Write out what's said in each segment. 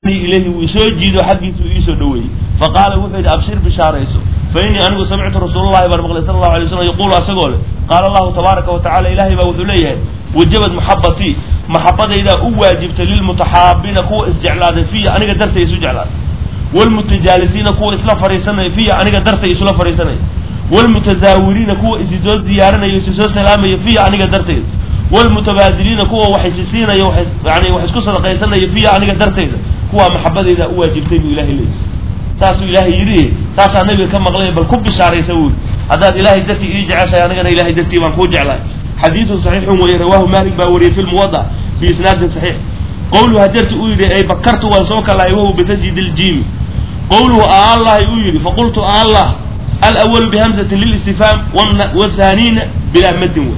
ilayhi wuu isoo jiido xaggiisa uu iisoo dhaweeyey faqaala wuxuu yidhi abshir bishaarayso fa innii anigu samictu rasuulallahi baan maqlay sala allahu alay slam yaquulu asagoo leh qaala allahu tabaaraka wa tacala ilaahay baa wuxuu leeyahay wajabad maxabatii maxabadaydaa u waajibtay lilmutaxaabiina kuwa isjeclaaday fiya aniga dartay isu jeclaaday wlmutajaalisiina kuwa isla fariisanaya fiya aniga dartay isula fariisanaya wlmutazaawiriina kuwa isi soo diyaarinaya isi soo salaamaya fiya aniga dartayda wlmutabaadiliina kuwa wax isi siinaya yani wax isku sadaqaysanaya fiya aniga dartayda kuwaa maxabadayda u waajibtay buu ilahay leeyay saasuu ilaahay yidhi saasaa nabiga ka maqlay bal ku bishaaraysa wuuli haddaad ilahay dartii ii jeceshahay anigana ilahay dartii baan kuu jeclahay xadiidun saxiixun weeye rawaahu malik baa wariyey fi lmuwada bi isnaadin saxiix qowluhu hadeerti uu yidhi ay bakartu waan soo kalahay wahuwa bitasjid ljimi qowluhu aallahi uu yidhi faqultu aallah alawalu bihamzati lilistifhaam wthanina bilaa madin wey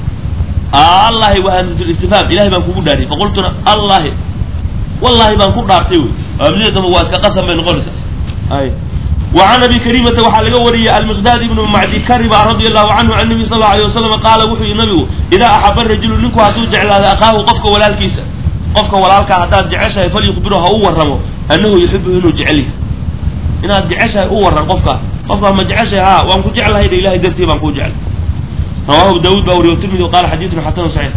allahi waa hamzat listifhaam ilahay baan kugu dhaariyay faqultuna allahi wallahi baan ku dhaartay wey hamzada dambe waa iska qasam bay noqonaysaa ay وعن ابي كريمة waxaa laga wariyay المقداد بن معدي كربا رضي الله عنه عن النبي صلى الله عليه وسلم قال wuxuu yihi nabigu إذا أحب الرجل ninku hadduu jeclaado أخaahu qofka walaalkiisa qofka walaalkaa haddaad jeceshahay falyukbiru ha u warramo annahu yuxibu inuu jecel yahay inaad jeceshahay u warran qofka qofka ma jeceshahay ha waan ku jeclahay de ilahay dartii baan kuu jeclay rawahu daawud baa wariye tirmidi qala xadiidun xasanun saxiix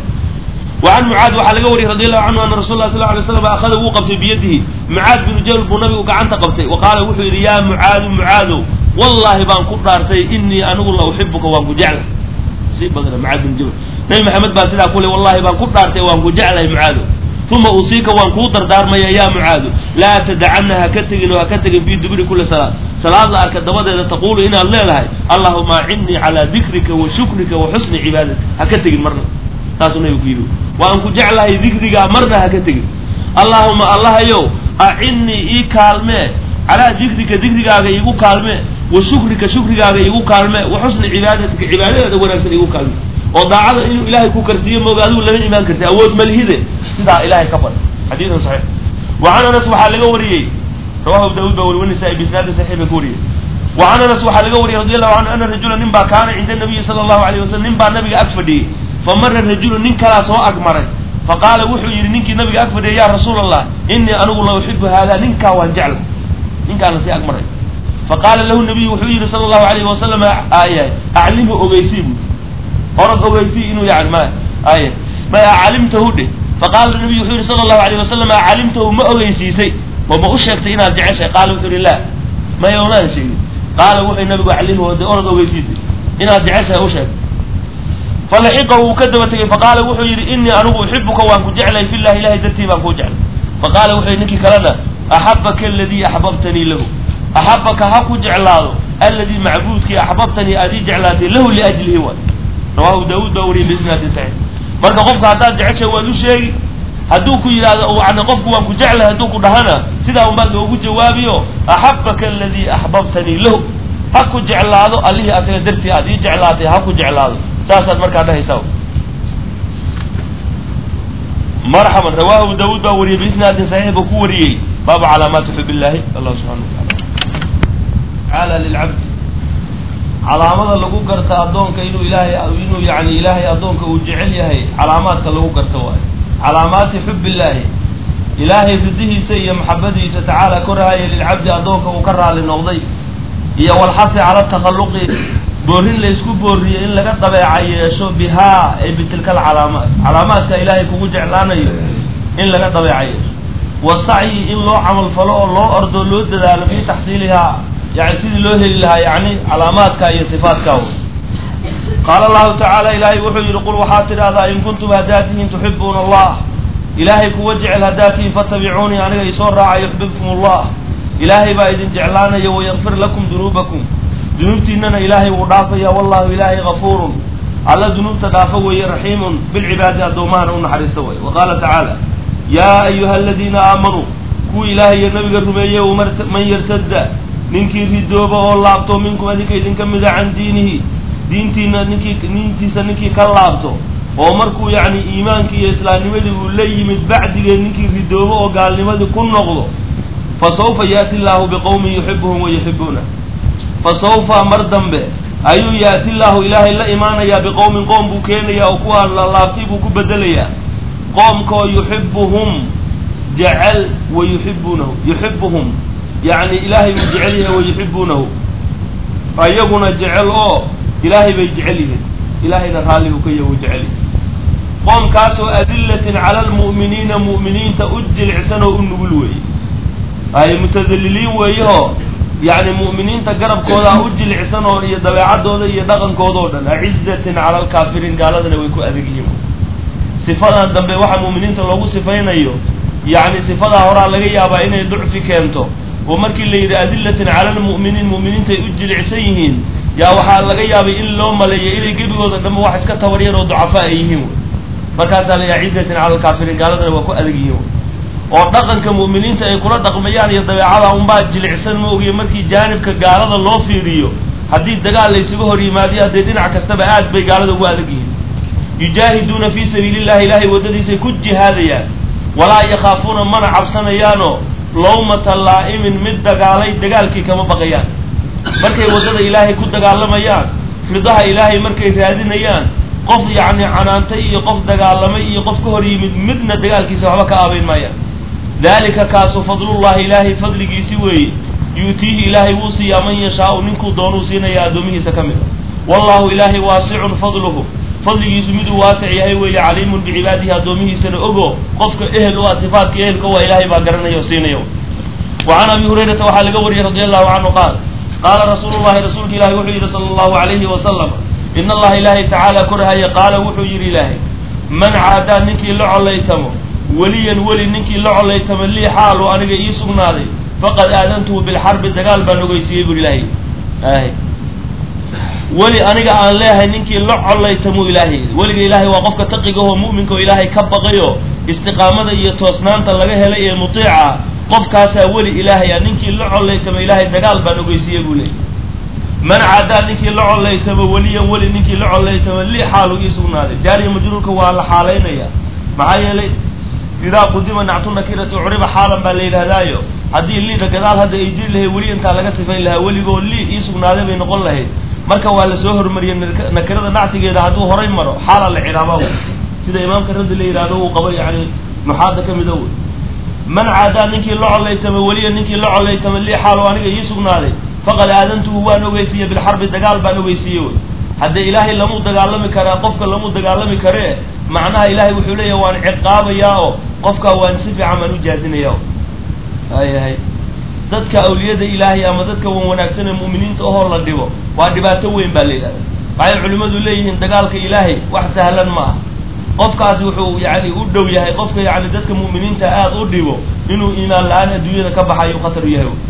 وعن معاad waxaa laga wariyay رضي الله عنه أن رsuل الله صلى اه عليه وسلم أخذa wuu qabtay biyadihi معاad بن jabل buu nabigu gacanta qabtay وaqaala wuxuu yidhi ya معاadu معaadow wallahi baan ku dhaartay inii anigu la uxibuka waan ku jeclay sii badna معاad بن jabل nabi maxamed baa sidaa ku le wallahi baan ku dhaartay waan ku jeclay معaadow uma usiika waan kuu dardaarmaya ya mucaadu laa tadacana haka tegin oo haka tegin fii duburi kuli salaad salaad la arka dabadeeda taqulu inaad leedahay allahuma acinnii calaa dikrika wa shukrika wa xusni cibaadatik haka tegin marna saasuu nabigu ku yidhi waan ku jeclahay dikrigaa marna haka tegin allahuma allahayow acinnii ii kaalmee calaa dikrika dikrigaaga iigu kaalmee wa shukrika shukrigaaga iigu kaalmee wa xusni cibaadatika cibaadadeeda wanaagsan iigu kaalme oo daacada inuu ilaahay ku karsiiyo mooga adigu lama imaan karti awood malhide sidaa ilahay ka bad xadiidun saxiix wa can anas waxaa laga wariyey rawahu abu daawud baa wari wanisaa bisnaadin saxiix bay ku wariyey wa can anas waxaa laga wariyey radi allahu canhu ana rajula nin baa kaana cinda nabiyi sala allahu alayh wasalam nin baa nabiga ag fadhiyey fa mara rajulu nin kalaa soo ag maray faqaala wuxuu yidhi ninkii nabiga ag fadhiyay ya rasuula allah inii anigu la uxibu hada ninkaa waan jecla ninkaana sii ag maray faqaala lahu nabiyu wuxuu yidhi sala allahu alayhi wasalam aya aclimhu ogeysii bu orad ogeysii inuu yani ma ay ma calimtahu dhe faqaala nabiyu wuxuu yihi sala allahu alayh wasalam calimtahu ma ogeysiisay oo ma u sheegtay inaad jeceshay qaala wuxuu yihi la maya omaan sheegin qaala wuxuu nabigu calimhu de orad ogeysiisay inaad jeceshahay u sheegtay falaxiqahu wuu ka daba tegey faqaala wuxuu yidhi inii anigu uxibuka waan ku jeclay fillahi ilahay dartii baan kuu jeclay faqaala wuxuu yihi ninkii kalena axabaka aladii axbabtanii lahu axabaka ha ku jeclaado alladii macbuudkii axbabtanii aad ii jeclaatay lahu liajlihi waay rawahu daawud baa wariyay bisnaadin saxiix marka qofka haddaad jeceshay waad u sheegi hadduu ku yidhahdo yani qofku waan ku jeclay hadduu ku dhahana sidaa unbaad loogu jawaabiyo axabaka aladii axbabtanii lahu ha ku jeclaado allihii asaga dartii aad ii jeclaatay ha ku jeclaado saasaad markaa dhahaysaa marxaban rawahu abu daawud baa wariyey biisnaadin saxiix buu ku wariyey baabu calaamaati xub illahi allah subxana wa taala taala lilcabdi calaamada lagu garta addoonka inuu ilaahay inuu yani ilaahay addoonka uu jecel yahay calaamaadka lagu garta waayo calaamaati xub illaahi ilaahay ridihiisa iyo maxabadiisa tacaala korahaya lilcabdi addoonka uu ka raali noqday iyo walxasi cala takhalluqi boorin laysku booriyey in laga dabeeca yeesho bihaa ay bitilka alcalaamaat calaamaadka ilaahay kugu jeclaanayo in laga dabeeca yeesho wasacyi in loo camal falo oo loo ordo loo dadaalo fii taxsiilihaa yani sidii loo heli lahaa yani calaamaadka iyo sifaadka qaala allahu tacaala ilaahay wuxuu yidhi qul waxaad tidhahdaa in kuntum haddaad tihiin tuxibuuna allah ilaahay kuwa jecel haddaad tihiin fatabicuunii aniga isoo raaca yuxbibkum allah ilaahay baa idin jeclaanaya wayakfir lakum dunuubakum dunuubtiinana ilaahay wuu dhaafaya wallahu ilaahay gafuurun alla dunuubta dhaafa weeye raxiimun bilcibaadi addoomahana u naxariista way wa qaala tacaala yaa ayuha aladiina aamanuu kuwii ilaahay iyo nabiga rumeeyey man yartadda ninkii ridooba oo laabto minkum adinka idinka mida can diinihi diintiina ninkii diintiisa ninkii ka laabto oo markuu yacni iimaankii iyo islaamnimadii uu la yimid bacdigeed ninkii ridoobo oo gaalnimadii ku noqdo fa sawfa yaati illaahu biqowmin yuxibuhum wa yuxibuuna fa sawfa mar dambe ayuu yaati llaahu ilaahay la imaanayaa biqowmin qoom buu keenayaa oo kuwaa la laabtay buu ku bedelayaa qoomkoo yuxibuhum jecel wa yuxibuunahu yuxibuhum yacni ilaahay buu jecel yahay wa yuxibuunahu ayaguna jecel oo ilaahay bay jecel yihiin ilaahayna raalli buu ka yahay wuu jecel yahay qoomkaasoo adillatin cala almu'miniina mu'miniinta u jilicsan oo u nugul weeye ay mutadaliliin weeyahoo yacni mu'miniinta garabkooda u jilicsan oo iyo dabeecaddooda iyo dhaqankooda oo dhan acizatin cala alkaafiriin gaaladana way ku adag yihiin sifadan dambe waxa mu'miniinta loogu sifaynayo yacni sifadaa horaa laga yaabaa inay ducfi keento oo markii la yidhi adillatin cala almu'miniin mu'miniintay u jilicsan yihiin yaa waxaa laga yaabay in loo maleeyo inay gebigooda dhanba wax iska tabaryar oo ducafaa ay yihiin markaasaa la yaha cizatin cala alkaafiriin gaaladana waa ku adag yihiin oo dhaqanka mu'miniinta ay kula dhaqmayaan iyo dabeecada unbaa jilicsan ma ogiye markii jaanibka gaalada loo fiiriyo haddii dagaal laysuga hor yimaadiyo haddee dhinac kastaba aad bay gaalada ugu adag yihiin yujaahiduuna fii sabiili llahi ilaahay waddadiisay ku jihaadayaan walaa yakhaafuuna mana cabsanayaanoo lawmata laa'imin mid dagaalay dagaalkii kama baqayaan markay waddada ilaahay ku dagaalamayaan ridaha ilaahay markay raadinayaan qof yacni canaantay iyo qof dagaalamay iyo qof ka hor yimid midna dagaalkiisa waxba ka aabayn maayaan dalika kaasu fadlullahi ilaahay fadligiisi weeye yu'tiihi ilaahay wuu siiyaa man yashaau ninkuu doonuu siinaya addoomihiisa ka mid a wallahu ilaahay waasicun fadluhu fadligiisu miduu waasic yahay weeye caliimun bicibaadihi addoomihiisana ogo qofka ehel u ah sifaadka ehelka waa ilaahay baa garanaya oo siinaya wa can abi hurayrata waxaa laga wariyey radi allahu canhu qaal qaala rasuulu llahi rasuulka ilahi wuxuu yidhi sala allahu alayhi wasalam in allaha ilaahay tacaala korhaya qaala wuxuu yidhi ilaahay man caadaa ninkii la collaytamo weliyan weli ninkii la collaytamo lii xaalu aniga ii sugnaaday faqad aadantuhu bilxarbi dagaal baan ogeysiiyey buri ilaahay ay weli aniga aan leehay ninkii la collaytamo ilaahay weliga ilaahay waa qofka taqigaho mu'minka oo ilaahay ka baqayo istiqaamada iyo toosnaanta laga helay ee mutiica qofkaasaa weli ilaahay a ninkii la collaytamo ilaahay dagaal baan ogeysiiyey buu leeyay man cadaa ninkii la collaytamo weliyan weli ninkii la collaytamo li xaalu ii sugnaaday jaariya majruurka waa la xaalaynaya maxaa yeelay idaa qudima nactu nakirati curiba xaalan baa la yidhahdaayo haddii liida gadaal hadda ay jiri lahayd weli intaa laga sifayn lahaa weligoo li ii sugnaaday bay noqon lahayd marka waa lasoo hormariyey nakirada nactigeeda hadduu horay maro xaala la cidhaaba sida imaamka raddi la yidhahdo uu qabo yani nuxaada ka mida wey man caadaa ninkii la collaytamo weliya ninkii la collaytamo li xaalo aniga ii sugnaaday faqad aadantuhu waan ogeysiiyey bilxarbi dagaal baan ogeysiiyey wey haddee ilaahay lamu dagaalami karaa qofka lamu dagaalami karee macnaha ilaahay wuxuu leeyahay waan ciqaabayaa oo qofkaa waan si fiican baan u jaadinaya hayahay dadka awliyada ilaahay ama dadka wan wanaagsan ee mu'miniinta ahoo la dhibo waa dhibaato weyn baa la yidhahda waxay culimmadu leeyihiin dagaalka ilaahay wax sahlan ma ah qofkaasi wuxuu yani u dhow yahay qofka yani dadka mu'miniinta aada u dhibo inuu iimaan la-aan adduunyada ka baxayo khatar u yahay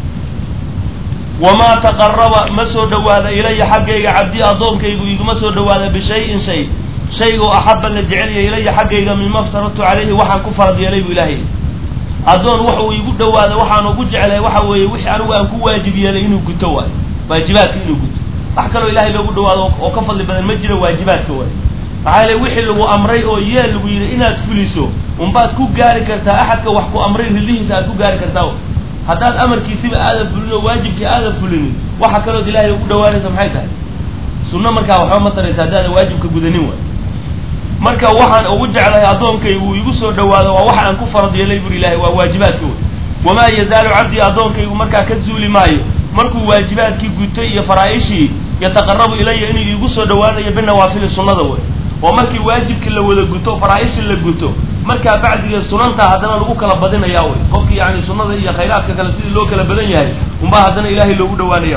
wamaa taqaraba ma soo dhowaada ilaya xaggayga cabdi addoonkaygu iguma soo dhowaada bishayin shay shaygoo axaba la jecelya ilaya xaggayga mima ftaradtu calayhi waxaan ku farad yeelay buu ilaahay addoon wax uu igu dhowaada waxaan ugu jeclay waxa weeye wixii anigu aan ku waajib yeelay inuu guto waayo waajibaadka inuu guto wax kaloo ilaahay loogu dhawaado oo ka fadli badan ma jiro waajibaadka waayo maxaa yeele wixii lagu amray oo yeel lagu yidhi inaad fuliso unbaad ku gaari kartaa axadka wax ku amray ridihiisa aad ku gaari kartaa haddaad amarkiisiba aadan fulin oo waajibkii aadan fulinin waxa kalood ilaahay ugu dhawaanaysa maxay tahay sunno markaa waxba ma taraysa haddaadan waajibka gudanin waay marka waxaan ugu jeclahay addoonkaygu igu soo dhawaado waa waxa aan ku farad yeelay buri ilaahay waa waajibaadka wey wamaa yazaalu cabdii addoonkaygu markaa ka zuuli maayo markuu waajibaadkii gutay iyo faraa-ishii yataqarabu ilaya inuu iigu soo dhawaanayo binawaafili sunnada wey oo markii waajibkii la wada guto faraa-ishii la guto markaa bacdiga sunanta haddana lagu kala badinayaa wey qofkii yani sunnada iyo khayraadka kale sidii loo kala badan yahay unbaa haddana ilaahay loogu dhawaanaya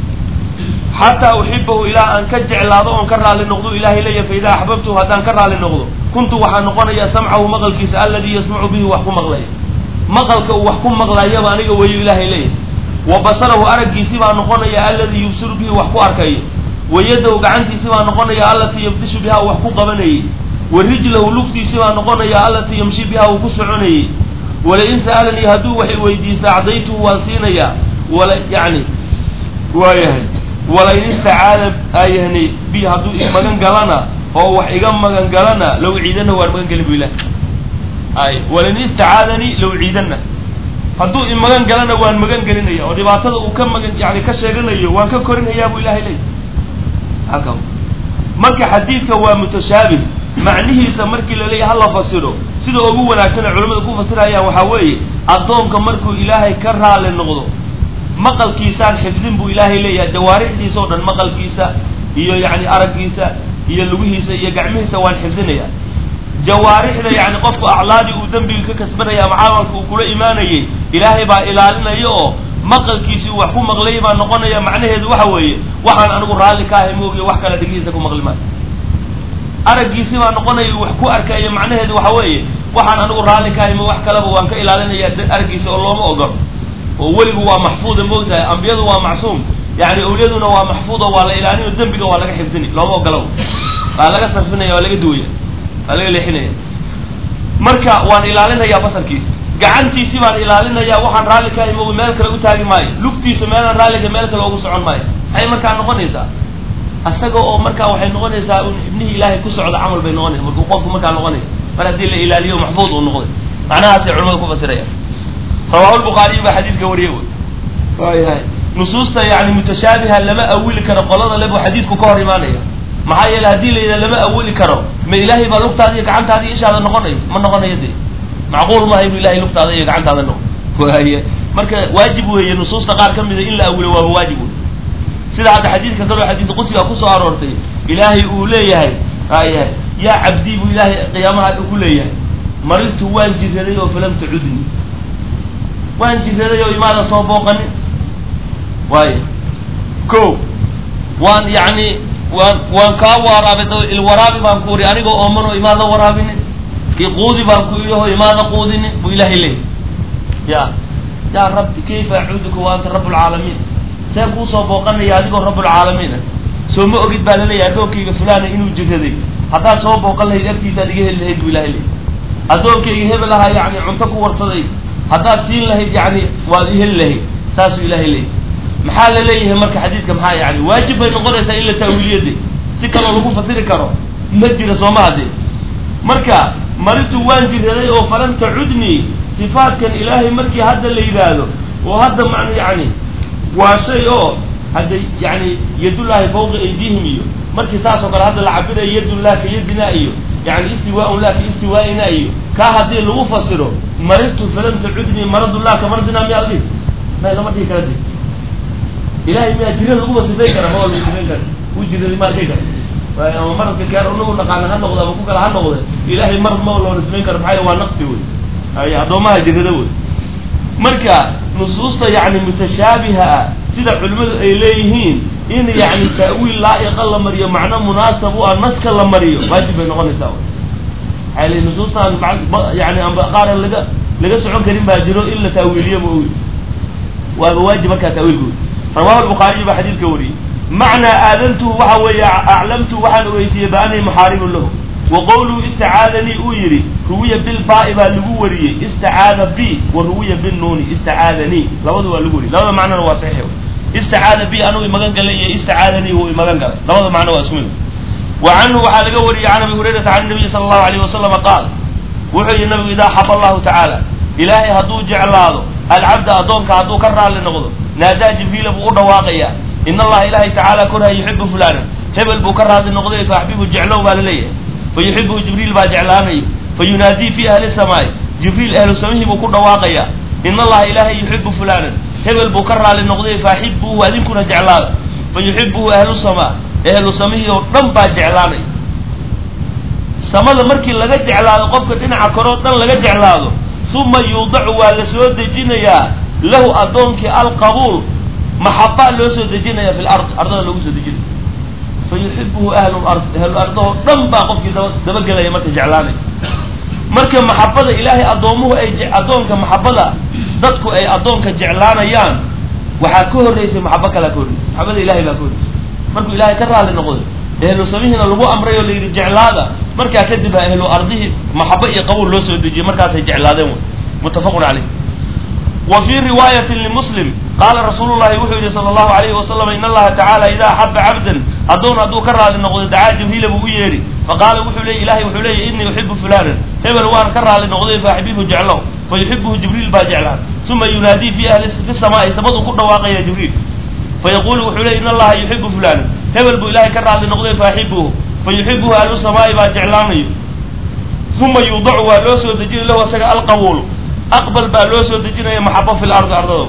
xataa uxibahu ilaa aan ka jeclaado oon ka raali noqdo ilahay leeya fa idaa axbabtuhu haddaan ka raali noqdo kuntu waxaa noqonaya samcahu maqalkiisa alladii yasmacu bihi wax ku maqlaya maqalka uu wax ku maqlayaba aniga weeyo ilaahay leeyahy wa basarahu araggiisi baa noqonaya alladii yubsiru bihi wax ku arkayo wa yadahu gacantiisi baa noqonaya allatii yabdishu biha wax ku qabanayay wa rijlahu lugtiisi baa noqonaya allatii yamshi biha uu ku soconayay walain sa'alanii hadduu wax weydiista acdaytuhu waan siinayaa wala yani waayahay walain istacaada ayahni bi hadduu i magan galana oo wax iga magan galana low ciidana waan magan gelin bu ilah ay walain istacaadanii low ciidana hadduu i magan galana waan magan gelinaya oo dhibaatada uu ka magan yani ka sheeganayo waan ka korinayaa bu ilahay leey halka marka xadiidka waa mutashaabih macnihiisa markii la leeyahy hala fasiro sida ugu wanaagsan ee culimmadu ku fasirayaan waxaa weeye addoonka markuu ilaahay ka raali noqdo maqalkiisaan xifdin buu ilaahay leeyahay jawaarixdiisa oo dhan maqalkiisa iyo yacni araggiisa iyo lugihiisa iyo gacmihiisa waan xifdinaya jawaarixda yani qofku aclaadii uu dembiga ka kasbanaya ama camalka uu kula imaanayay ilaahay baa ilaalinaya oo maqalkiisii uu wax ku maqlay baa noqonaya macnaheedu waxa weeye waxaan anigu raalli ka ahay moogiyo wax kale dhigihiisa ku maqli maayo araggiisii baa noqonaya wax ku arkaya macnaheedu waxa weeye waxaan anigu raalli ka ahay mo wax kaleba waan ka ilaalinaya araggiisa oo looma ogolo oo weligu waa maxfuuda moogtahay ambiyadu waa macsuum yani awliyaduna waa maxfuuda waa la ilaalinayo dembiga waa laga xifdini looma ogolo waa laga sarfinaya waa laga duwaya waa laga leexinaya marka waan ilaalinayaa basarkiisa gacantiisii baan ilaalinaya waxaan raalli ka ahay moogi meel kale u taagi maayo lugtiisa meelaan raalliga meel kale ugu socon maayo maxay markaa noqonaysaa isaga oo markaa waxay noqonaysaa un ibnihii ilaahay ku socda camal bay noqonaysa markuu qofku markaa noqonaya mar haddii la ilaaliyo maxfuud uu noqday macnahaasay culamada ku fasirayaan rawahu lbukhaariy baa xadiidka wariye wy waayahay nusuusta yani mutashaabiha lama awili karo qolada le buu xadiidku ka hor imaanaya maxaa yeele haddii la yidhaha lama awili karo ma ilaahay baa lugtaada iyo gacantaada iyo ishaada noqonayo ma noqonayo de macquul maaha inuu ilahay lugtaada iyo gacantaada noqo waaye marka waajib weeye nusuusta qaar ka mida in la awilo waaba waajib wey sida hadda xadiidka kaloo xadiis qudsiga kusoo aroortay ilaahay uu leeyahay ayahay yaa cabdii buu ilaahay qiyaamaha ku leeyahay maridtu waan jiraday oo falam tacudni waan jiraday oo imaada soo booqanin waayo ko waan yani waan waan kaa waraabay ilwaraabi baan ku uri anigoo ooman oo imaada waraabinin iquudi baan ku idhi oo imaada quudinin buu ilaahay leeyahy ya ya rabbi kayfa acuuduka wa anta rabb lcaalamiin see kuusoo booqanaya adigoo rabbulcaalamiin ah soo ma ogid baa laleeyahay addoonkayga fulana inuu jiraday haddaad soo booqan lahayd agtiisaad iga heli lahayd buu ilahay leeyahy addoonkayga hebel ahaa yani cunto ku warsaday haddaad siin lahayd yani waad i heli lahayd saasuu ilahay leeyahy maxaa la leeyahay marka xadiidka maxaa yani waajib bay noqonaysaa in la taawiiliyade si kaloo lagu fasiri karo ma jira sooma haddee marka maritu waan jiraday oo falam tacudnii sifaatkan ilaahay markii hadda la yidhaahdo oo hadda man yani waa shay oo hadda yani yadullaahi fawqa aydihim iyo markii saas oo kale hadda la cabirayo yadullah ka yadina iyo yani istiwaaun lah ka istiwaaina iyo kaa haddii lagu fasiro maritu falam tacudnii maradullah ka maradina miyaa dhihi may lama dhihi kara de ilahay miyaa jira laguma sifayn kara ma waa lagu sifayn kara u jiraday maa dhihi kara ama maradka keer unagu naqaana ha noqda ama ku kale ha noqde ilahay marad ma loona sifayn kara maxaa waa naqsi wey ay addoomaha jirada wey marka nusuusta yani mutashaabiha ah sida culimmadu ay leeyihiin in yani ta'wiil laa'iqa la mariyo macno munaasab u ah naska la mariyo waajib bay noqonaysaa maxaa l nusuustaan yani amba qaar laga laga socon karin baa jiro in la taawiiliyo ma ogi waaba waajib markaa taawiilkooda rawahu lbukhaariyi baa xadiidka wariyey macnaa aadantuhu waxa weeye aclamtuhu waxaan ogeysiiyey baanii muxaaribun lahu wa qowluhu istacaadanii uu yidhi ruwiya bilbaa'i baa lagu wariyey istacaada bi wa ruwiya binuuni istacaadanii labadu waa lagu wariyey labada macnona waa saxiix istacaada bi anuu imagan galay iyo istacaadanii wuu imagan galay labada macno waa isku mid wa canhu waxaa laga wariyey can abi hurayrata can nabiyi sala allahu alayh wasalama qaal wuxuu yihi nabigu idaa xaba allahu tacaala ilaahay hadduu jeclaado alcabda addoonka hadduu ka raalli noqdo naadaa jibriila buu u dhawaaqayaa in allaha ilaahay tacaala korhaya yuxibu fulanan hebel buu ka raadli noqday fa axbibu jeclow baa laleeyahay fa yuxibuhu jibriil baa jeclaanayo fa yunaadii fi ahli samaai jibriil ahlu samihii buu ku dhawaaqayaa in allaha ilaahay yuxibu fulanan hebel buu ka raali noqday fa axibuhu adinkuna jeclaada fa yuxibuhu ahlu samaa ahlu samihii oo dhan baa jeclaanaya samada markii laga jeclaado qofka dhinaca koroo dhan laga jeclaado uma yuudacu waa la soo dejinayaa lahu addoonkii alqabuul maxabaa loo soo dejinaya fi lard ardada loogu soo dejinaya fa yuxibuhu ahlu lard ahlu ardahoo dhan baa qofkii daba dabagelaya marka jeclaanaya marka maxabada ilaahay addoomuhu ay addoonka maxabada dadku ay addoonka jeclaanayaan waxaa ka horreysay maxabo kalaa ka horreysay maxabada ilahay baa ka horreysay markuu ilaahay ka raali noqday ehlu samihiina lagu amray oo layidhi jeclaada markaa kadib ha ehlu ardihii maxabo iyo qabuul loo soo dejiyey markaasay jeclaadeen wy muttafaqun caleyh wa fii riwaayatin limuslim qaala rasuulu llahi wuxuu yihi sala allahu alayhi wasalam in allaha tacaala idaa axaba cabdan addoon hadduu ka raali noqdo dacaa jibriila buu u yeedhi faqaala wuxuu leey ilahay wuxuu leeyahy innii uxibu fulanan hebel waan ka raali noqday faaxibihu jeclow fa yuxibuhu jibriil baa jeclaan uma yunaadii fi ahli fi samaai samaduu ku dhawaaqaya jibriil fayaqulu wuxuu leey in allaha yuxibu fulanan hebel buu ilahay ka raali noqday faaxibuhu fa yuxibuhu ahlu samaai baa jeclaanayo uma yuudacu waa loo soo dejinaya lahu asaga alqabuulu aqbal baa loo soo dejinaya maxabo fi lardi ardado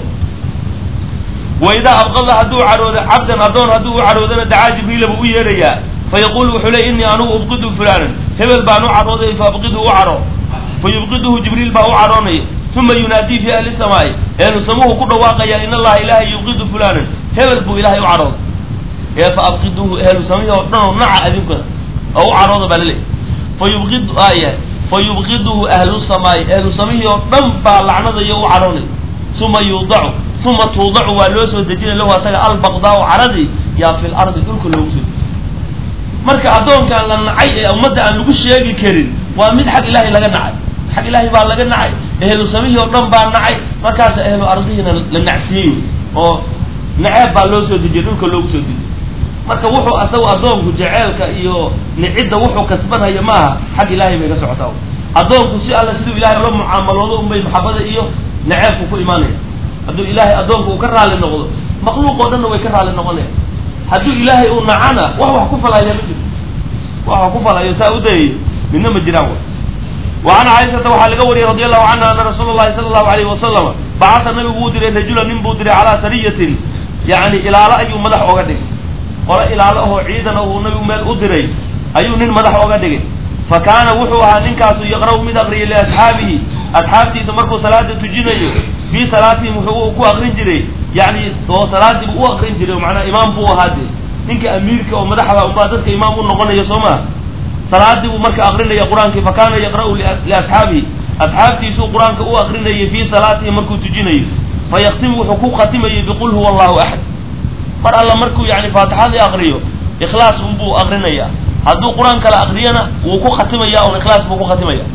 wa idaa abqada hadduu caroodo cabdan addoon hadduu u caroodana dacaa jibriila buu u yeedhayaa fa yaquulu wuxuu leey innii anugu ubqidu fulaanan hebel baan u carooday fa abqidu u caro fa yubqiduhu jibriil baa u caroonaya uma yunaadii fi ahli samaa'i eenu samuhu ku dhawaaqaya in allaha ilaahay yubqidu fulaanan hebel buu ilaahay u carooday ee fa abqiduhu ehlu samihi oo dhan oo naca adinkuna oo u carooda baa laleeyahy fa yubqid aya fa yubqiduhu ahlu samaa'i ehlu samihii oo dhan baa lacnadayo u caroonay uma yuudacu uma tuudacu waa loo soo dejinay lahu asaga albaqdaau caradii yaa fi lardi dhulka loogu soo dejiy marka addoonkaan la nacay ee ummadda aan lagu sheegi karin waa mid xag ilaahay laga nacay xag ilaahay baa laga nacay ehlu samihii oo dhan baa nacay markaasa ehlu ardihiina la nacsiiyey oo naceeb baa loo soo dejiyay dhulka loogu soo dejiyay marka wuxuu asagu addoonku jaceelka iyo nicidda wuxuu kasbanhaya maaha xag ilaahay bay ka socotaa addoonku si alle siduu ilahay ula mucaamaloodo unbay maxabada iyo naceebku ku imaanaya hadduu ilaahay addoonku uu ka raali noqdo makhluuq oo dhanna way ka raali noqonaya hadduu ilaahay uu nacana wax wax ku falaya ma jiro wax wax ku falayo saa u dayayo midna ma jiraan w وعن cائشhaةa waxaa laga wariyey رadي الlahu canha ana rasuul الlahi salى الlahu عalيه wasalam bacata nabigu uu diray rajula nin buu diray calىa sariyatin yani ilaalo ayuu madax oga dhigay qole ilaalo ahoo ciidan uu nabigu meel u diray ayuu nin madax oga dhigay fa kaana wuxuu ahaa ninkaasu yaqra'u mid aqriyay liasxaabihi asxaabtiisa markuu salaada tujinayo fii salaatihim wuxuu ku aqrin jiray yani oo salaadii buu u aqrin jiray macnaa imaam buu ahaa de ninka amiirka oo madaxda umaa dadka imaam u noqonayo soo maa salaadii buu marka aqrinaya qur-aankii fa kaana yaqra'u liasxaabihi asxaabtiisuu qur-aanka u aqrinayay fii salaatihi markuu tujinayo fa yaktimu wuxuu ku khatimayay biqul huwa allahu axad mar alla markuu yani faatixadii aqriyo ikhlaas unbuu aqrinaya hadduu qur-aan kala aqriyana wuu ku khatimaya un ikhlaas buu ku khatimaya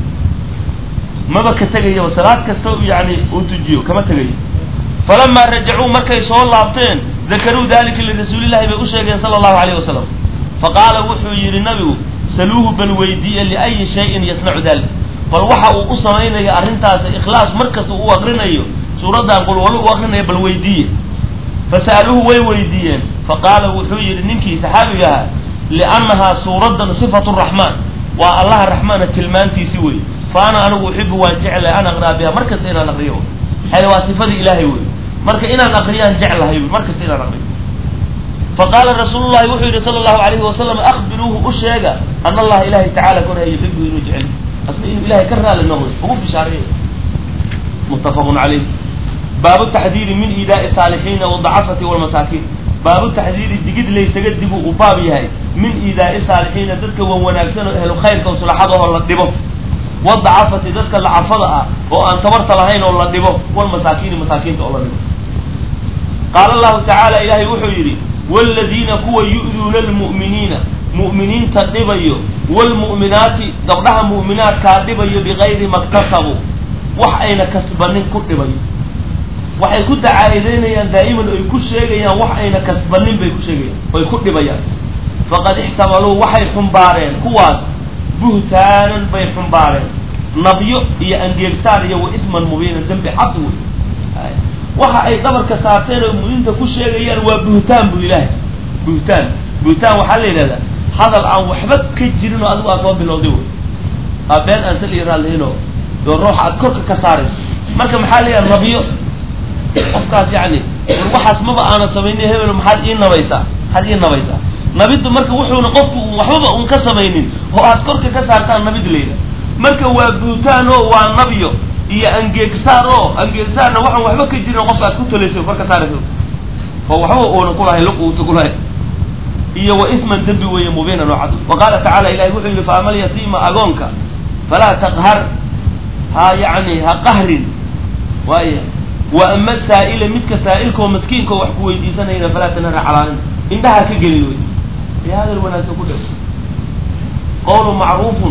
maba ka tegayaba salaad kasta yani uu tujiyo kama tegayo falamaa rajacuu markay soo laabteen dakaruu dalika lirasuulillahi bay u sheegeen sala allahu alayh wasalam faqaala wuxuu yidhi nabigu saluuhu bal weydiiye liayi shayin yasnacu dalik bal waxa uu u samaynaya arrintaas ikhlaas markasta uu aqrinayo suuraddan qulwalo u aqrinaya bal weydiiye fasa'aluuhu way weydiiyeen faqaala wuxuu yidhi ninkii saxaabiga ahaa liannahaa suuraddan sifatu raxmaan waa allaha raxmaana tilmaantiisi wey fa ana anigu uxibu waan jeclahay an aqra'a biha mar kasta inaan aqriyo xale waa sifadii ilaahay wey marka inaan aqriyaan jeclahay mar kasta inaan aqriyo faqaala rasuulu llahi wuxuu yidhi sala allahu alayhi wasalam akbiruuhu u sheega ana allaha ilahay tacala koraya yuxibu inuu jecel asna inuu ilahay ka raali noqdo ugu bishaareeya muttafaqun calayh baabu taxdiiri min iidaa'i saalixiina wadacafati walmasaakiin baabu taxdiiri digid laysaga dibu uu baab yahay min iidaa'i saalixiina dadka wan wanaagsan oo ehlu khayrka sulaxadahoo la dhibo wadacafati dadka lacafada ah oo aan tabarta lahayn oo la dhibo walmasaakiini masaakiinta oo la dhibo qaala allahu tacaala ilaahay wuxuu yidhi waaladiina kuwa yu'duuna almu'miniina mu'miniinta dhibayo waalmu'minaati gabdhaha mu'minaadkaa dhibayo bigayri maktasabuu wax ayna kasbanin ku dhibayo waxay ku dacaa'ideynayaan daa'iman oy ku sheegayaan wax ayna kasbanin bay ku sheegayaan oy ku dhibayaan faqad ixtamaluu waxay xumbaareen kuwaas buhtaanan bay xumbaareen nabyo iyo angeegsaar iyo wa isman mubiinan dembi cad wey waxa ay dhabarka saarteen oo mu'miniinta ku sheegayaan waa buhtaan bu ilaahay buhtaan buhtaan waxaa la yidhahdaa hadal aan waxba ka jirin oo adigu aa soo bilowday wey aa been aan sal raalihinoo oo ruuxa aad korka ka saarayso marka maxaa la yidhaha nabyo qofkaas yani war waxaas maba aana samaynin hebel maxaad ii nabaysaa maxaad ii nabaysaa nabiddu marka wuxuuna qofku waxbaba un ka samaynin oo aad korka ka saartaan nabid layidha marka waa buutaan oo waa nabyo iyo angeegsaar oo angeegsaarna waxaan waxba ka jirin qofka aad ku talayso kor ka saarayso oo waxba uuna kulahay luq uuta kulahay iyo wa isman dembi weeye mubiinan oo cad wa qaala tacala ilahi wuxuu yihi fa amal yatiima agoonka falaa taqhar ha yani ha qahrin waaya wa ama saa'ila midka saa'ilkaoo maskiinka oo wax ku weydiisanayna falaa tanhara calaanin indhaha ka gelin wey ee hadal wanaagsan ku dhew qawlu macruufun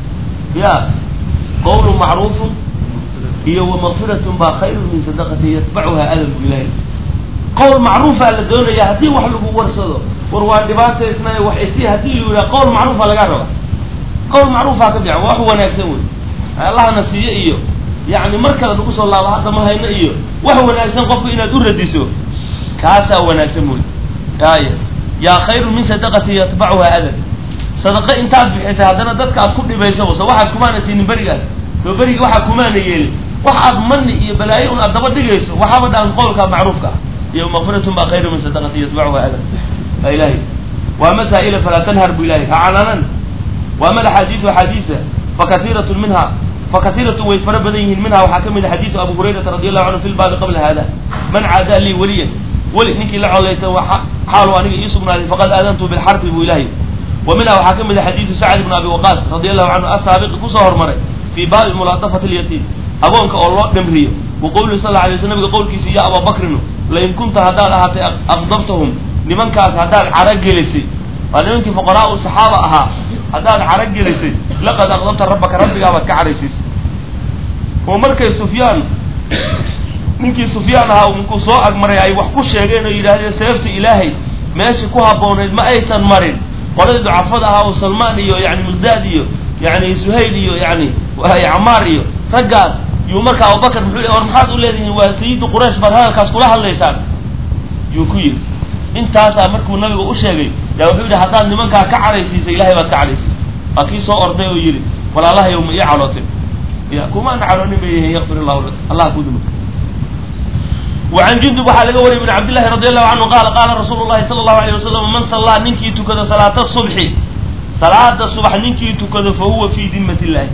ya qawlu macruufun iyo wamaqfiratun baa khayrun min sadaqati yatbacuha adan bu ilahi qowl macruufaa la doonaya haddii wax lagu warsado war waa dhibaataysnay wax isi haddii lu yidhaha qowl macruufa lagaa raba qowl macruufaa ka fiican wax wanaagsan wey allahna siiyo iyo yani mar kale nagu soo laabo hadda ma hayno iyo wax wanaagsan qofku inaad u radiso kaasaa wanaagsan wey aya yaa khayrun min sadaqati yatbacuha adan sadaqo intaad bixisay haddana dadka aad ku dhibayso se waxaas kumaana siinin berigaas soo beriga waxaa kumaana yeelin wax aad mani iyo balaayo un aad daba dhigayso waxaaba dhaan qowlka macruufka ah iyo makfiratun baa khayru min sadaqati yatbacuha adan a ilahi waa masaa'ila falaa tanhar bu ilahi ha cananan waa mal axaadiisu axaadiisa fakaiirat minha fakaiiratun way fara badan yihiin minha waxaa ka mid a xadiisu abu hurayrata radi allahu canhu fi lbaabi qabla hada man caadaa lii weliyan weli ninkii la colayta xaalu aniga ii sugnaaday faqad aadantu bilxarbi buu ilahay wa minha waxaa ka mid a xadiisu sacd bn abi waqaas radi allahu canhu asaabiqi kusoo hormaray fii baabi mulaadafati lyatiim agoonka oo loo dhimriyo wa qowlihi sal la alay sl nabiga qowlkiisa ya abaa bakrinu lain kunta haddaad ahaatay aqdabtahum nimankaas haddaad caragelisay waa nimankii fuqaraau saxaaba ahaa haddaad caragelisay laqad aqdabta rabbaka rabbigaabaad ka caraysiisay oo markay sufyaan ninkii sufyaan ahaa markuu soo agmaray ay wax ku sheegeen oo yidhaahdeen seefta ilaahay meeshii ku habboonayd ma aysan marin qoladii ducafada ahaa oo salmaan iyo yani miqdaad iyo yani suhayl iyo yani camaar iyo raggaas yuu marka abubakar muxuu le war maxaad u leedihiin waa sayidu quraysh baad hadalkaas kula hadlaysaan yuu ku yidhi intaasaa markuu nabiga u sheegay yaa wuxuu yidhi haddaad nimankaa ka caraysiisay ilahay baad ka caraysiisay waa kii soo orday oo yidhi walaalahayow ma ii calootin ya kumaana caloonin bay yihiin yakfir illahu lak allah ku duma وعن جندب waxaa laga wariyay بن عبد الله رضي الله عنه قال قال رsuل اللhi صلى الله عليه وسلم من صلىa ninkii tukado صلاaة الصبح صلاada صبح ninkii tukado fahuwa في diمة اللahi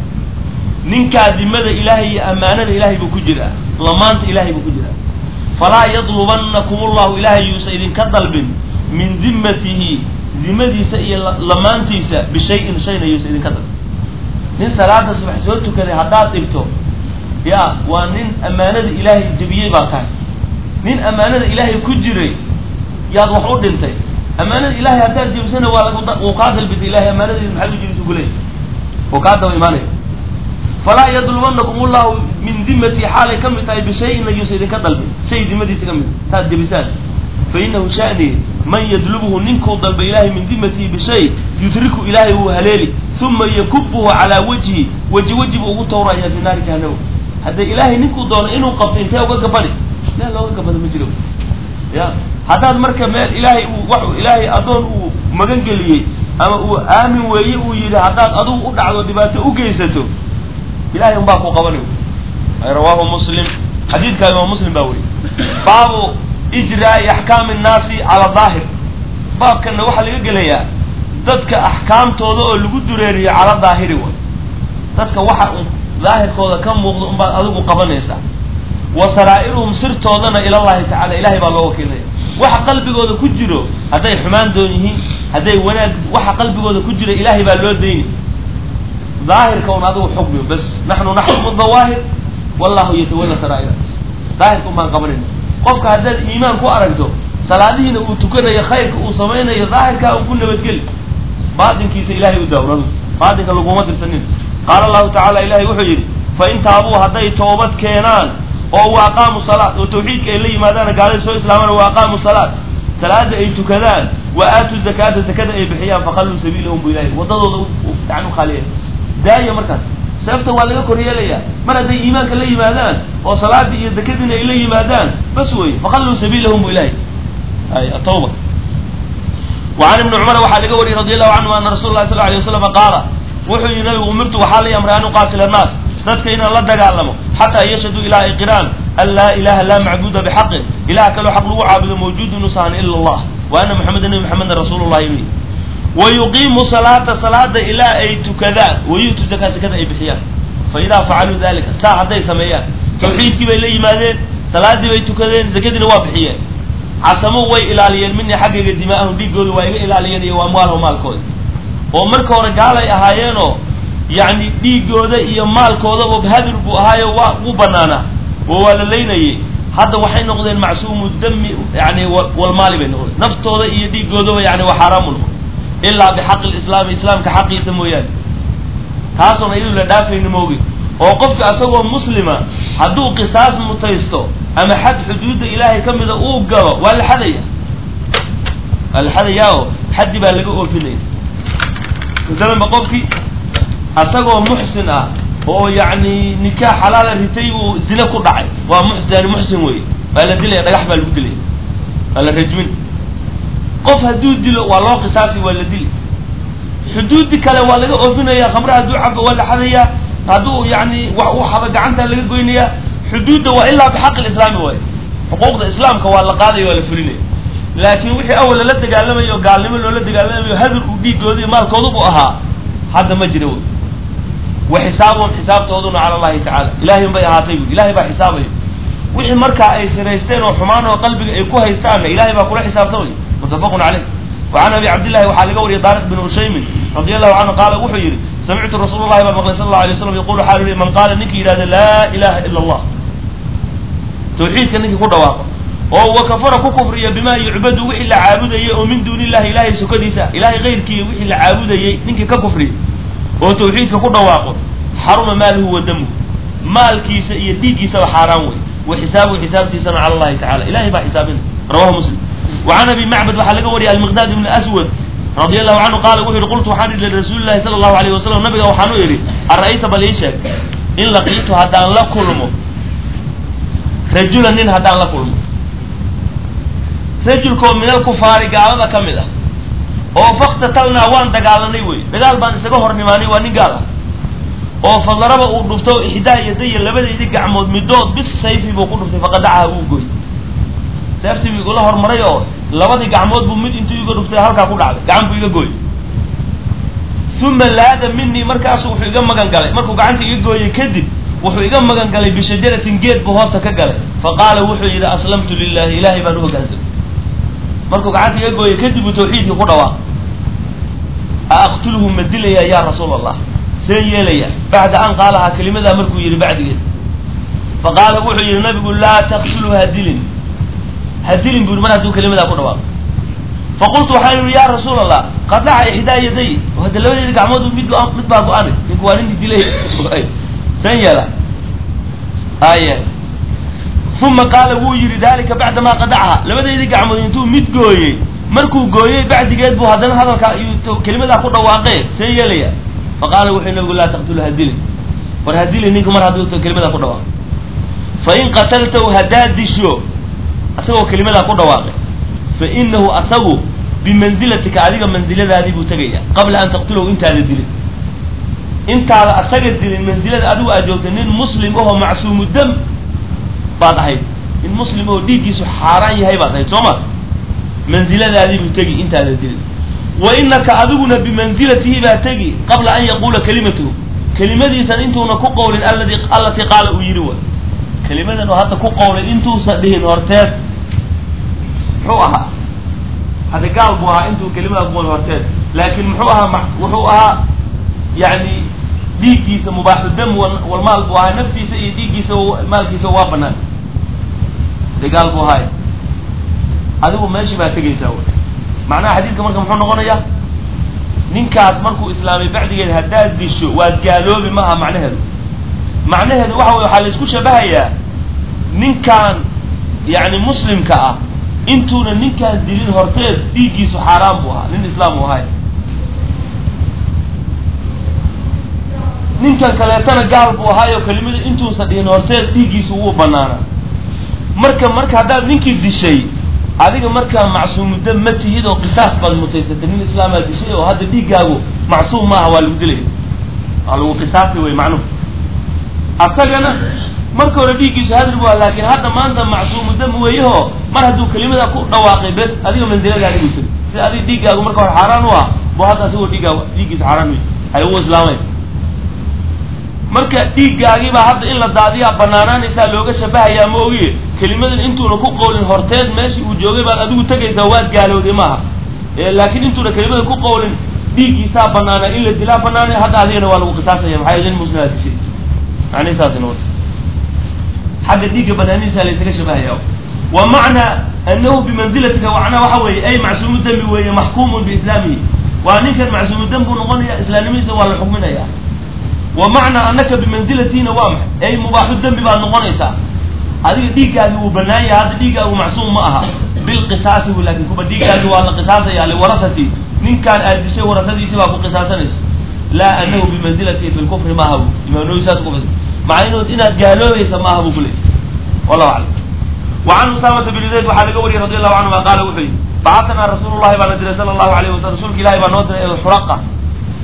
ninkaa dimada ilahay iyo amaanada ilahay buu ku jiraa lamaanta ilahay buu ku jiraa falaa yطلبنكم الlahu ilahay yuusa idinka dalbin min dimatihi dimadiisa iyo lamaantiisa bشhayءin shayna yuusa idinka dalbin nin salaada subax soo tukaday haddaad dhigto ya waa nin amaanada ilaahay jebiyey baa tahay nin amaanada ilaahay ku jiray yaad wax u dhintay amaanada ilahay haddaad jebisana waa uu kaa dalbitay ilahay amaanadeyda maxaad u jebisa kuley uu kaa daba imaanaya falaa yadlubanakum ullahu min dimatii xaalay ka mid tahay bishayin layuusa idinka dalbin shay dimadiisa ka mid taad jebisaan fa inahu shani man yadlubuhu ninkuu dalba ilahay min dimatihi bishay yudriku ilaahay wuu haleeli uma yakubuhu calaa wajhi weji weji buu ugu tawraya fi naari jahanama hadday ilaahay ninkuu doono inuu qabto intee uga gabadhi meel looga gabado ma jiro ya haddaad marka meel ilaahay uu wax ilaahay addoon uu magan geliyey ama uu aamin weeye uu yidhi haddaad adugu u dhacdo dhibaato u geysato ilahay un baa ku qabanay rawaahu muslim xadiidkaa imaam muslim baa weriy baabu ijraai axkaami nnaasi cala daahir baabkanna waxaa laga gelayaa dadka axkaamtooda oo lagu dureeriyo cala daahiri way dadka waxa un daahirkooda ka muuqda unbaad adigu qabanaysaa wa saraa'iruhum sirtoodana ilallahi tacala ilahay baa loo wakiilaya waxa qalbigooda ku jiro hadday xumaan doon yihiin hadday wanaag waxa qalbigooda ku jira ilahay baa loo dayni daahirka un adigu xukmi bas naxnu naxkumu dawaahir wallahu yatawalla saraa'ira daahirka un baan qabanayna qofka haddaad iimaan ku aragto salaadihiina uu tukanayo khayrka uu samaynayo daahirkaa un ku nabadgeli baatinkiisa ilahay u daawrado baatinka laguma dirsanin qaala allahu tacala ilahay wuxuu yidhi fa in taabuu hadday toobad keenaan oo wa aqaamu salaat oo tawxiidka ay la yimaadaan gaalada soo islaamaan wa aqaamu salaat salaada ay tukadaan wa aatu zakaata zakada ay bixiyaan faqalluu sabiilahum bu ilahay waddadooda yani ukhaaliya daaya markaas seefta waa laga kor yeelayaa mar hadday iimaanka la yimaadaan oo salaadii iyo zakadiina ay la yimaadaan bas wey faqalluu sabiilahum bu ilahay ay atawba وعن ابن cمر waxaa laga wariyey رضي الله عنه أن رsuل الlahi صلى اه عليه وسلم qaala wuxuu yihi nabigu umirtu waxaa la amray an uqaatila الناas dadka inaan la dagaalamo xataa yashhaduu ilaa ay qiraan an laa ilaha laa macbuda bxaqin ilah kaloo xaq lagu caabudo mawjuud inuusan ila اllah wa ana mxameda nebi mxameda rasuul llahi inu wayuqiimu salaata salaada ilaa ay tukadaan wayu'tu zakaa zakada ay bixiyaan faidaa facaluu dalika saa hadday sameeyaan tawxiidkii bay la yimaadeen salaadii bay tukadeen zakadiina waa bixiyeen casamo way ilaaliyeen mina xaggayga dimaa'ahum dhiigooda waa iga ilaaliyeen iyo amwaalahum maalkooda oo marka hore gaalay ahaayeenoo yacni dhiigooda iyo maalkoodaba hadir buu ahaayo waa u banaanaa oo waa la laynayay hadda waxay noqdeen macsuumu dami yani walmaali bay noqdeen naftooda iyo dhiigoodaba yani waa xaaraamu noqon ilaa bixaqi lislaami islaamka xaqiisa mooyaane taasoona iyadu la dhaafayni moogi oo qofka asagoo muslima hadduu qisaas mutaysto ama xad xuduudda ilaahay ka mida uu galo waa la xadaya waa la xadayaa oo xaddi baa laga oofinaya masalanba qofkii asagoo muxsin ah oo yacni nikaax xalaala ritay uu zine ku dhacay waa muxsin muxsin wey waa la dilaya dhagax baa lagu dilaya waa la rajmin qof hadduu dilo waa loo qisaasi waa la dili xuduudi kale waa laga oofinaya khamre hadduu cabo waa la xadayaa hadduu yani wax uu xaba gacantaa laga goynaya xuduudda waa ilaa bixaqi lislaami waay xuquuqda islaamka waa la qaadaya waa la fulinaya laakiin wixii awal lala dagaalamayo gaalnimo loola dagaalamayo hadur uu dhiigooda iyo maalkoodubu ahaa hadda ma jira wy wa xisaabuhum xisaabtooduna cala allahi tacala ilahay bay ahaatay bu ilahay baa xisaabaya wixii markaa ay siraysteen oo xumaan oo qalbiga ay ku haystaanna ilahay baa kula xisaabtamaya muttafaqun caleyh wacan abi cabdillahi waxaa laga wariyay daariq bin ushaymin radi allahu canhu qaala wuxuu yidhi samictu rasuul llahi baan maqlay sal allahu alay slam yaqulu xaal man qaala ninkii yidhahda laa ilaha ila allah tawxiidka ninkii ku dhawaaqo oo wa kafara ku kufriya bima yucbadu wixii la caabudayay oo min duuni illahi ilahay sukadiisa ilahay kayrkii wixii la caabudayay ninkii ka kufriya oo tawxiidka ku dhawaaqo xaruma maaluhu wa damuhu maalkiisa iyo dhiiggiisaba xaaraan wey wa xisaabuhu xisaabtiisana cala allahi tacala ilahay baa xisaabina rawahu muslim wacan abi macbad waxaa laga wariyay almiqdaad ibni aswad radi allahu canhu qaala wuxu yihi qultu waxaan idhi lirasuuli llahi sala allahu alayh wasalam nabiga waxaan u idhi ara-ayta bal ii sheeg in laqiitu haddaan la kulmo rajulan nin haddaan la kulmo rajulkoo min alkufaari gaalada ka mid ah oo faktatalnaa waan dagaalanay wey dagaal baan isaga hor nimaanay waa nin gaal ah oo fadaraba uu dhufto ixdaa yadaya labadaydi gacmood midood bis sayfi buu ku dhuftay faqadacaha wuu goy seeftii buu igula hormaray oo labadii gacmood buu mid intuu iga dhuftay halkaa ku dhacday gacan buu iga gooy uma laada minii markaasu wuxuu iga magan galay markuu gacanta iga gooyey kadib wuxuu iga magan galay bishajaratin geed buu hoosta ka galay fa qaala wuxuu yidhi aslamtu lilahi ilahay baan u hogaansamay markuu gacanta iga gooyey kadib uu tawxiidkii ku dhawaaq a aqtulhu ma dilaya ya rasuul allah see yeelaya bacda an qaalahaa kelimadaa markuu yidhi bacdigeed fa qaala wuxuu yidhi nabigu laa taqtulhu ha dilin ha dilin bu yidhi mar hadduu kelimadaa ku dhawaaqo faqultu waxaan yihi ya rasuul allah qadaca ixdaa yaday hadda labadeedi gacmood mid go- mid baa go-anay ninku waa ninkii dilay san yeela aya uma qaala wuu yidhi dalika bacdamaa qadacaha labadeedii gacmood intuu mid gooyey markuu gooyey bacdigeed buu haddana hadalkaa iyo kelimadaa ku dhawaaqee see yeelaya faqaala wuxuu nabigu laa taqtulu ha dilin war ha dilin ninku mar hadduu kelimadaa ku dhawaaqo fain qataltahu haddaad disho asagoo kelimadaa ku dhawaaqay fa inahu asagu bimanzilatika adiga mansiladaadii buu tegaya qabla an taqtulahu intaada dilin intaada asaga dilin mansilada adigu aad joogtay nin muslim ahoo macsuumu dam baad ahayd nin muslim oo dhiiggiisu xaaraan yahay baad ahayd soo ma mansiladaadii buu tegi intaada dilin wa inaka adiguna bimansilatihi baa tegi qabla an yaquula kalimatahu kelimadiisan intuuna ku qowlin aladi allatii qaala uu yidhi wa kelimadan oo hadda ku qowlay intuusan dhihin horteed muxuu ahaa hadda gaal buu ahaa intuu kelimada ku qowlin horteed laakiin muxuu ahaa ma wuxuu ahaa yani dhiiggiisa mubaaxu dam walmaal buu ahaa naftiisa iyo dhiiggiisa maalkiisa waa banaan de gaal buu ahaay adigu meeshii baa tegaysaa wy macnaha xadiidka marka muxuu noqonayaa ninkaas markuu islaamay bacdigeed haddaad disho waad gaaloobi maaha macnaheedu macnaheedu waxa wey waxaa la isku shabahayaa ninkaan yani muslimka ah intuuna ninkaan dilin horteed dhiiggiisu xaaraan buu ahaa nin islaam uu ahay ninkan kaleetana gaal buu ahaayo kelimada intuusan dhihin horteed dhiiggiisu wuu banaanaa marka marka haddaad ninkii dishay adiga markaa macsuumudda ma tihid oo qisaas baad mutaysatay nin islaamaa dishay oo hadda dhiiggaagu macsuum maaha waa lagu dilaya waa lagu qisaasi wey macnuhu asagana marka hore dhiiggiisu hadri bu ah laakiin hadda maanta macsuumudam weeyaho mar hadduu kelimada ku dhawaaqay bes adiga mansiladaadi buu tiri sida adiga dhiiggaagu marka hore xaaraan u ah bu hadda asigoo dhiiggaagu dhiiggiisu xaaraan wey ay u islaamay marka dhiiggaagiibaa hadda in la daadiyaa banaanaanaysaa looga shabahayaa ma ogiye kelimadan intuuna ku qowlin horteed meeshii uu joogay baad adigu tegaysaa waad gaalowday maaha laakiin intuuna kelimada ku qowlin dhiiggiisaa banaanaa in la dilaa banaanay hadda adigana waa lagu qisaasaya maxaa yeele nin muslimaa dishay macnihi saas noqota xagga dhiigga banaanidiisa laysaga shabahaya wa macnaa anahu bimanzilatika macnaa waxa weeye ay macsuumu dembi weeye maxkuumun biislaamihi waa ninkan macsuumu dembi buu noqonaya islaamnimadiisa waa la xukminaya wa macnaa anaka bimanzilatiina waa maxay ay mubaaxu dembi baad noqonaysaa adiga dhiiggaagi wuu banaan yahay hadda dhiiggaagu macsuum ma aha bilqisaasi w laakin kuba dhiiggaagi waa la qisaasaya liwarasati ninkaan aad dishay warasadiisi baa ku qisaasanaysa laa anahu bimanzilatihi fi lkufri maaha bu imaam nawi saas ku macnaheedu inaad gaaloobaysa maaha buu kuleeyay wallahu aclam wa can usaamata bn zayd waxaa laga wariyay radi allahu canhuma qaala wuxuu yihi bacatanaa rasuulu llahi baana diray sala allahu alayh wasalam rasuulka ilahi baa noo diray ilxuraqa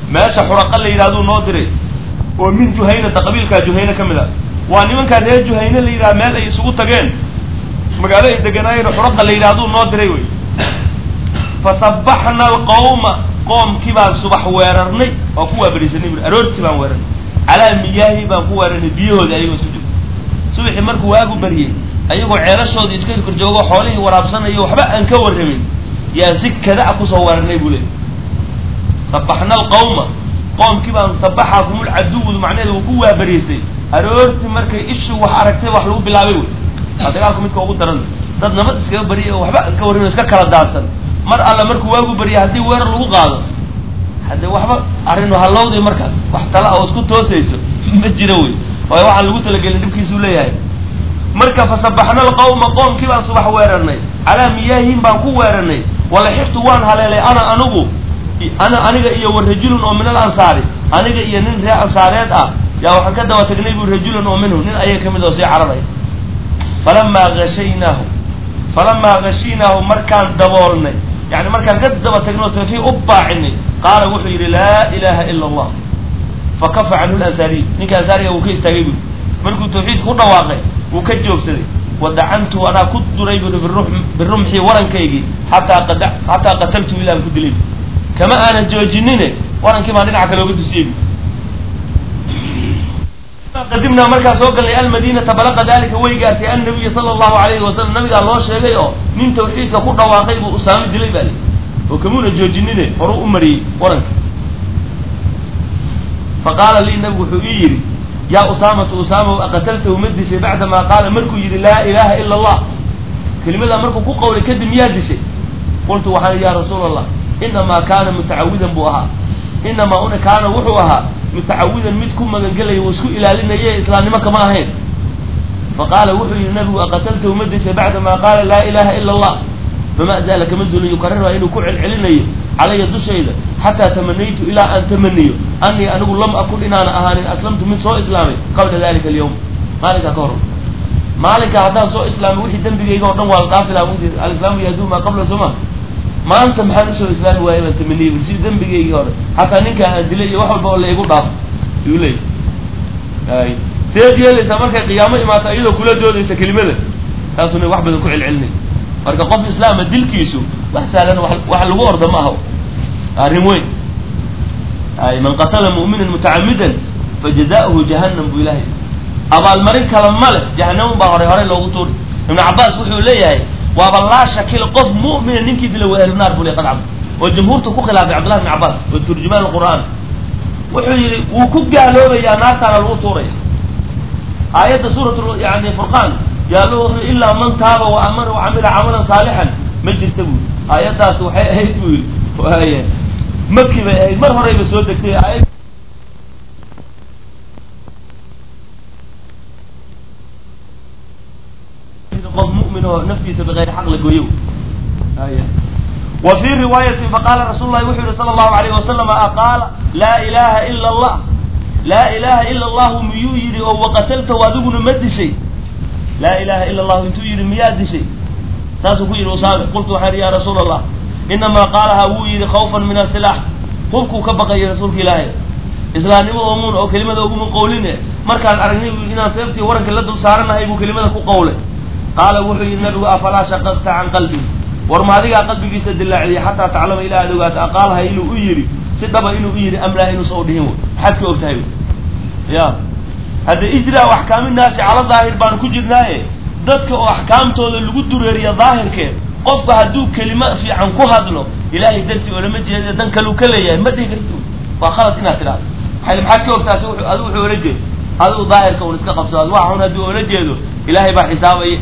meesha xuraqa la yidhahduu noo diray oo min juhaynata qabiilkaa juhayne ka mid a waa nimankaa reer juhayne la yidhaha meel ay isugu tageen magaalo ay deganaayeen xuraqa la yidhahduu noo diray wey fasabaxna alqawma qoomkii baan subax weerarnay waa ku waabarisanay bui aroortii baan weerarnay calaa miyaahi baan ku weerarnay biyahoodii ayagoo isku jiro subaxii markuu waagu baryey ayagoo ceelashoodii iska korjoogo xoolihii waraabsanayo waxba aan ka warramin yaan si kada-a kusoo weerarnay buu leey sabaxna alqawma qoomkii baan sabaxakumul caduwdu macnaheeda uu ku waabariistay aroortii markay ishu wax aragtay wax lagu bilaabay wey waa dagaalku midka ugu daran dad nabad iskaga baryay oo waxba aan ka warramin iska kala daadsan mar alla markuu waagu barya haddii weerar lagu qaado haddee waxba arrin halowday markaas wax tala oo isku toosayso ma jiro wey waayo waxaan lagu talagelin dhibkiisuu leeyahay marka fasabaxna alqawma qoomkii baan subax weerarnay calaa miyaahin baan ku weerarnay walaxiftu waan haleelay ana anigu ana aniga iyo wa rajulun oo min al ansaari aniga iyo nin reer ansaareed ah yaa waxaan ka daba tagnay bu rajulun oo minhu nin ayaga kamid oo sii cararay falamaa gashaynaahu falamaa gashiynaahu markaan daboolnay yani markaan ka daba tagnay oo safi u baacinay qaala wuxuu yidhi laa ilaha ila allah fakafa canhu lansaariy ninka ansaariga wuu ka istaagay bui markuu tawxiidka ku dhawaaqay wuu ka joogsaday wadacantu anaa ku duray bui birumxi warankaygii xataa qad xataa qataltu ilaan ku dilay kama aanan joojinine warankii baan dhinaca kale oga dusiyey qadimnaa markaa soo galnay almadinata balaqa dalika way gaartay annabiya sala allahu alayhi wasalam nabigaa loo sheegay oo nin tawxiidka ku dhawaaqay buu usaami dilay baa li oo kamuuna joojinine horuu u mariyey waranka faqaala lii nabigu wuxuu ii yidhi yaa usaamatu usaama aqataltahu ma dishay bacdamaa qaala markuu yidhi laa ilaha ila allah kelimadaa markuu ku qawlay kadib miyaa dishay qultu waxaan ya rasuula allah inamaa kaana mutacawidan buu ahaa inamaa una kaana wuxuu ahaa mutacawidan mid ku magangelaya uu isku ilaalinaye islaamnimo kama ahayn faqaala wuxuu yihi nabigu aqataltahu ma dishay bacdamaa qaala laa ilaha ila allah fama zaala kama zulin yukarrirha inuu ku celcelinayo calaya dushayda xataa tamanaytu ilaa aan tamaniyo anii anigu lam akun inaana ahaanin aslamtu mid soo islaamay qabla dalika alyawm maalinkaa ka hor maalinkaa haddaan soo islaamay wixii dembigayga o dhan waa la dhaafi laha alislaamu yahduu maa qabla soma maanta maxaan usoo islaami waayay baan tamaniyey si dembigaygii hore xataa ninkaa aan dilay iyo wax walba oo la igu dhaafo yuu leey ay seed yeelaysaa markay qiyaamo imaato iyadoo kula doodaysa kelimada taasuna wax badan ku celcelinay marka qof islaama dilkiisu wax sahlan wax lagu orda ma aha arrin weyn ay man qatala mu'minan mutacamidan fajaza'uhu jahannam buu ilahay abaalmarin kale ma leh jahannamun baa horay horey loogu tuuri ibnu cabbaas wuxuu leeyahay waaba laa shakil qof mu'mina ninkii dila waa ahlunaar buu le qad cabd oo jamhuurta ku khilaafay cabdillahi ibn cabbaas oo turjumaan alqur'aan wuxuu yidhi wuu ku gaaloobayaa naartaana lagu tuuraya aayadda suurat yani furqaan yaal ilaa man taaba wa amana wa camila camalan saalixan ma jirta buui aayaddaas waxay ahayd buu yidhi waaya maki bay ahayd mar horeyba soo degtay aayad qof mu'min oo naftiisa bigayri xaq la gooyo aya wa fii riwaayati faqaala rasuulu lahi wuxuu yihi sala allahu alayh wasalama aqaala laa ilaha ila allah laa ilaha ila allahu miyuu yidhi oo waqataltahu adiguna ma dishay laa ilaha ila allahu intuu yidhi miyaa dishay saasuu ku yidhi usaame qultu waxaan ihi ya rasuula allah inamaa qaalahaa wuu yidhi khawfan min asilaax hubkuu ka baqayay rasuulka ilaahay islaamnimo oomuun oo kelimada uguma qawline markaan aragnay bu inaan seeftii waranka la dul saaranahay buu kelimada ku qawlay qaala wuxuu yidhi nabigu afalaa shaqaqta can qalbii war ma adigaa qalbigiisa dilaaciyay xataa taclama ilaa ad ogaata aqaalaha inuu u yidhi si dhaba inuu u yidhi amlaa inuusa u dhihin maxaad ka og tahay ya hadda ijraa o axkaami naasi cala daahir baanu ku jirnaaye dadka oo axkaamtooda lagu dureeriya daahirkeed qofka hadduu kelimo fiican ku hadlo ilaahay dartii oo lama jeeda dan kaluu ka leeyahay ma dhihi karti waa khalad inaad tidhahdo maay maxaad ka ogtaasi adu wuxuu ola jeedo adigu daahirka un iska qabsado wax xun hadduu ola jeedo ilaahay baa xisaabaya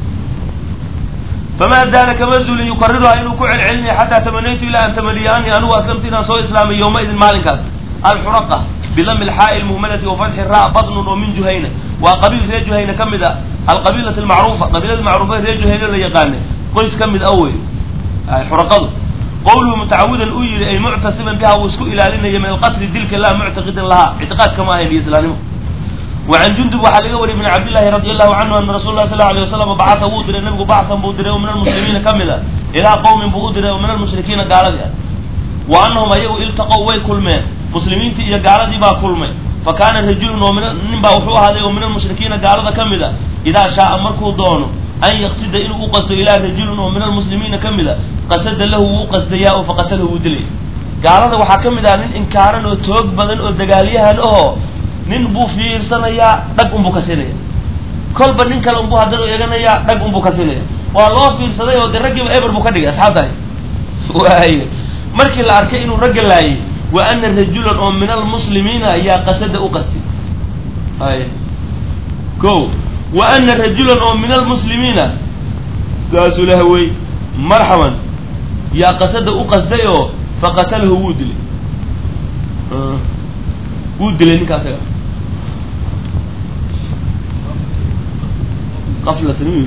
famaa zaala kama zulin yukariruha inuu ku celcelinaya xataa tamanaytu ilaa an tamaniya anii anigu aslamtu inaan soo islaamay yowmaidin maalinkaas alxuraqa bidami lxaa'i lmuhmalati wafatxi ra badnun oo min juhayna waa qabiil reer juhayna ka mid a alqabiilati almacruufa qabiilada macruufa reer juhayna la yaqaana qoys ka mid a wey xuraqadu qowluhu mutacawidan uu yihi ay muctasiban biha wuu isku ilaalinaya min alqatli dilka laa muctaqidan lahaa ictiqaadka ma ahayn iyo islaanimo wacan jundub waxaa laga wariyay min cabdillahi radi allahu canhu ana rasul lah sal lla alay wasalam bacata wuu diray nabigu bachan buu diray oo min almuslimiina ka mid a ilaa qowmin buu u diray oo min almushrikiina gaaladii ah wa anahum ayagu iltaqow way kulmeen muslimiintii iyo gaaladii baa kulmay fa kaana rajulun oo min nin baa wuxuu ahaaday oo min almushrikiina gaalada ka mid a idaa shaaa markuu doono an yaqsida inuu u qasto ilaa rajulun oo min almuslimiina ka mid a qasada lahu wuu u qasdayaa oo faqatalahu wuu dilaya gaalada waxaa ka mid ah nin inkaaran oo toog badan oo dagaalyahan ahoo nin buu fiirsanayaa dhag unbuu ka siinaya kolba nin kale unbuu haddana eeganayaa dhag unbuu ka siinaya waa loo fiirsaday oo de raggiiba eber buu ka dhigay asxaabtahay waay markii la arkay inuu ragga laayay wa ana rajulan oo min almuslimiina ayaa qasada u qastay ay ko wa ana rajulan oo min almuslimiina saasuu laha wey marxaban yaa qasada u qasday oo faqatalahu wuu dilay wuu dilay ninka asaga aflatan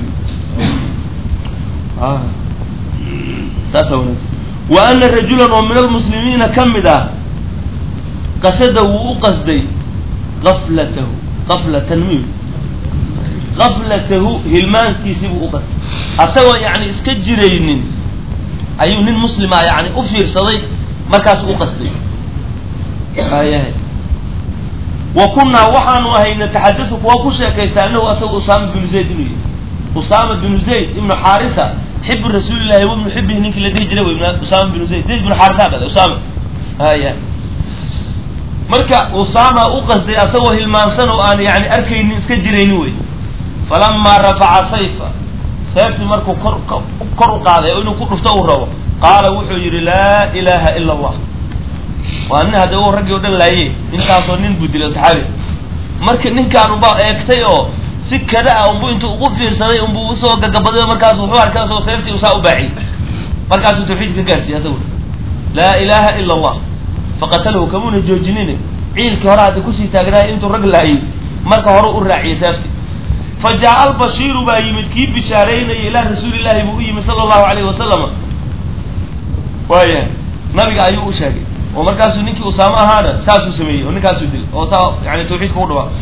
saasa wanaagsan wa ana rajulan oo min almuslimiina ka mid ah qasada wuu u qasday aflatahu aflatan mi aflatahu hilmaankiisii buu u qasday asagoo yani iska jiraynin ayuu nin muslima yani u fiirsaday markaasu u qasday ayahay wa kunaa waxaanu ahay nataxadau kuwa ku sheekaysta anahu asaga usaama binu zayd inuu yahy usaama binu zayd ibnu xaarisa xibu rasuulillahi wabnu xibihi ninkii la dhihi jiray wey usaama binu zayd zayd binu xaarisa dhalay usaama haya marka usaama u qasday asagoo hilmaansan oo aan yani arkaynin iska jiraynin wey falamaa rafaca sayfa seeftii markuu kor kor u qaaday oo inuu ku dhufto uu rabo qaala wuxuu yidhi laa ilaha ila allah waa nin hadda u raggii o dhan laaye intaasoo nin buu dilay saxaabi marka ninkaan unbaa eegtay oo si kada ah unbu intuu ugu fiirsaday unbuu usoo gagabaday oo markaas wuxuu arkay asagoo seeftii usaa u baaciyey markaasuu tawxiid ka gaarsiiyey asagu laa ilaha ila allah faqatalahu kamuuna joojinin ciilkii hore hadda kusii taagnaayay intuu rag laayay marka hore u raaciyey seeftii fa jaa albashiiru baa yimid kii bishaaraynaya ilaa rasuulillahi buu u yimid sala allahu alayhi wasalama waayahay nabiga ayuu u sheegay oo markaasuu ninkii usaamo ahaana saasuu sameeyey oo ninkaasuu dilay oo saa yani tawxiidka u dhawaa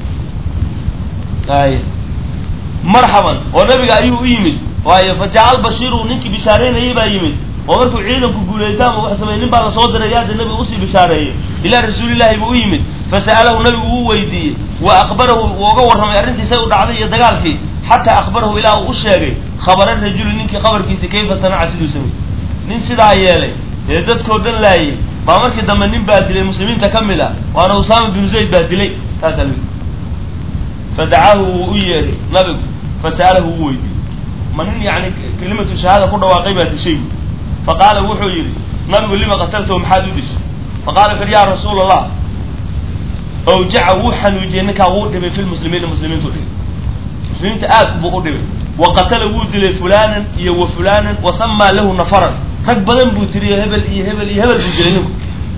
ay marxaban oo nabiga ayuu u yimid waayo fa jaa albashiiru ninkii bishaareynayay baa yimid oo markuu ciidanku guulaysta ama wax sameey nin baa lasoo diray yaada nabiga usii bishaareeyey ilaa rasuulillahi buu u yimid fasa'alahu nabigu uu weydiiyey wa akbarahu wuu uga warramay arrintiisay u dhacday iyo dagaalkii xataa akbarahu ilaa uu u sheegay khabara rajuli ninkii khabarkiisi kayfa sanaca siduu sameeyey nin sidaa yeelay ee dadkoo dhan laayay baa markii dambe nin baa dilay muslimiinta ka mid ah waana usaama binu zayd baa dilay taasaa lii fadacaahu wuu u yeedhay nabigu fasa'alahu wuu weydiiyey ma nin yani kelimatu shahaada ku dhawaaqay baa dishay faqaala wuxuu yidhi nabigu lima qataltahu maxaad u dishay faqala wuxu yhi ya rasuula allah awjaca wuu xanuujiyey ninkaa wuu dhibay fi lmuslimiina muslimiintu dhibay muslimiinta aad buu u dhibay wa qatala wuu dilay fulanan iyo wa fulanan wa samaa lahu nafaran rag badan buu tiriyo hebel iyo hebel iyo hebel buu dilay ninku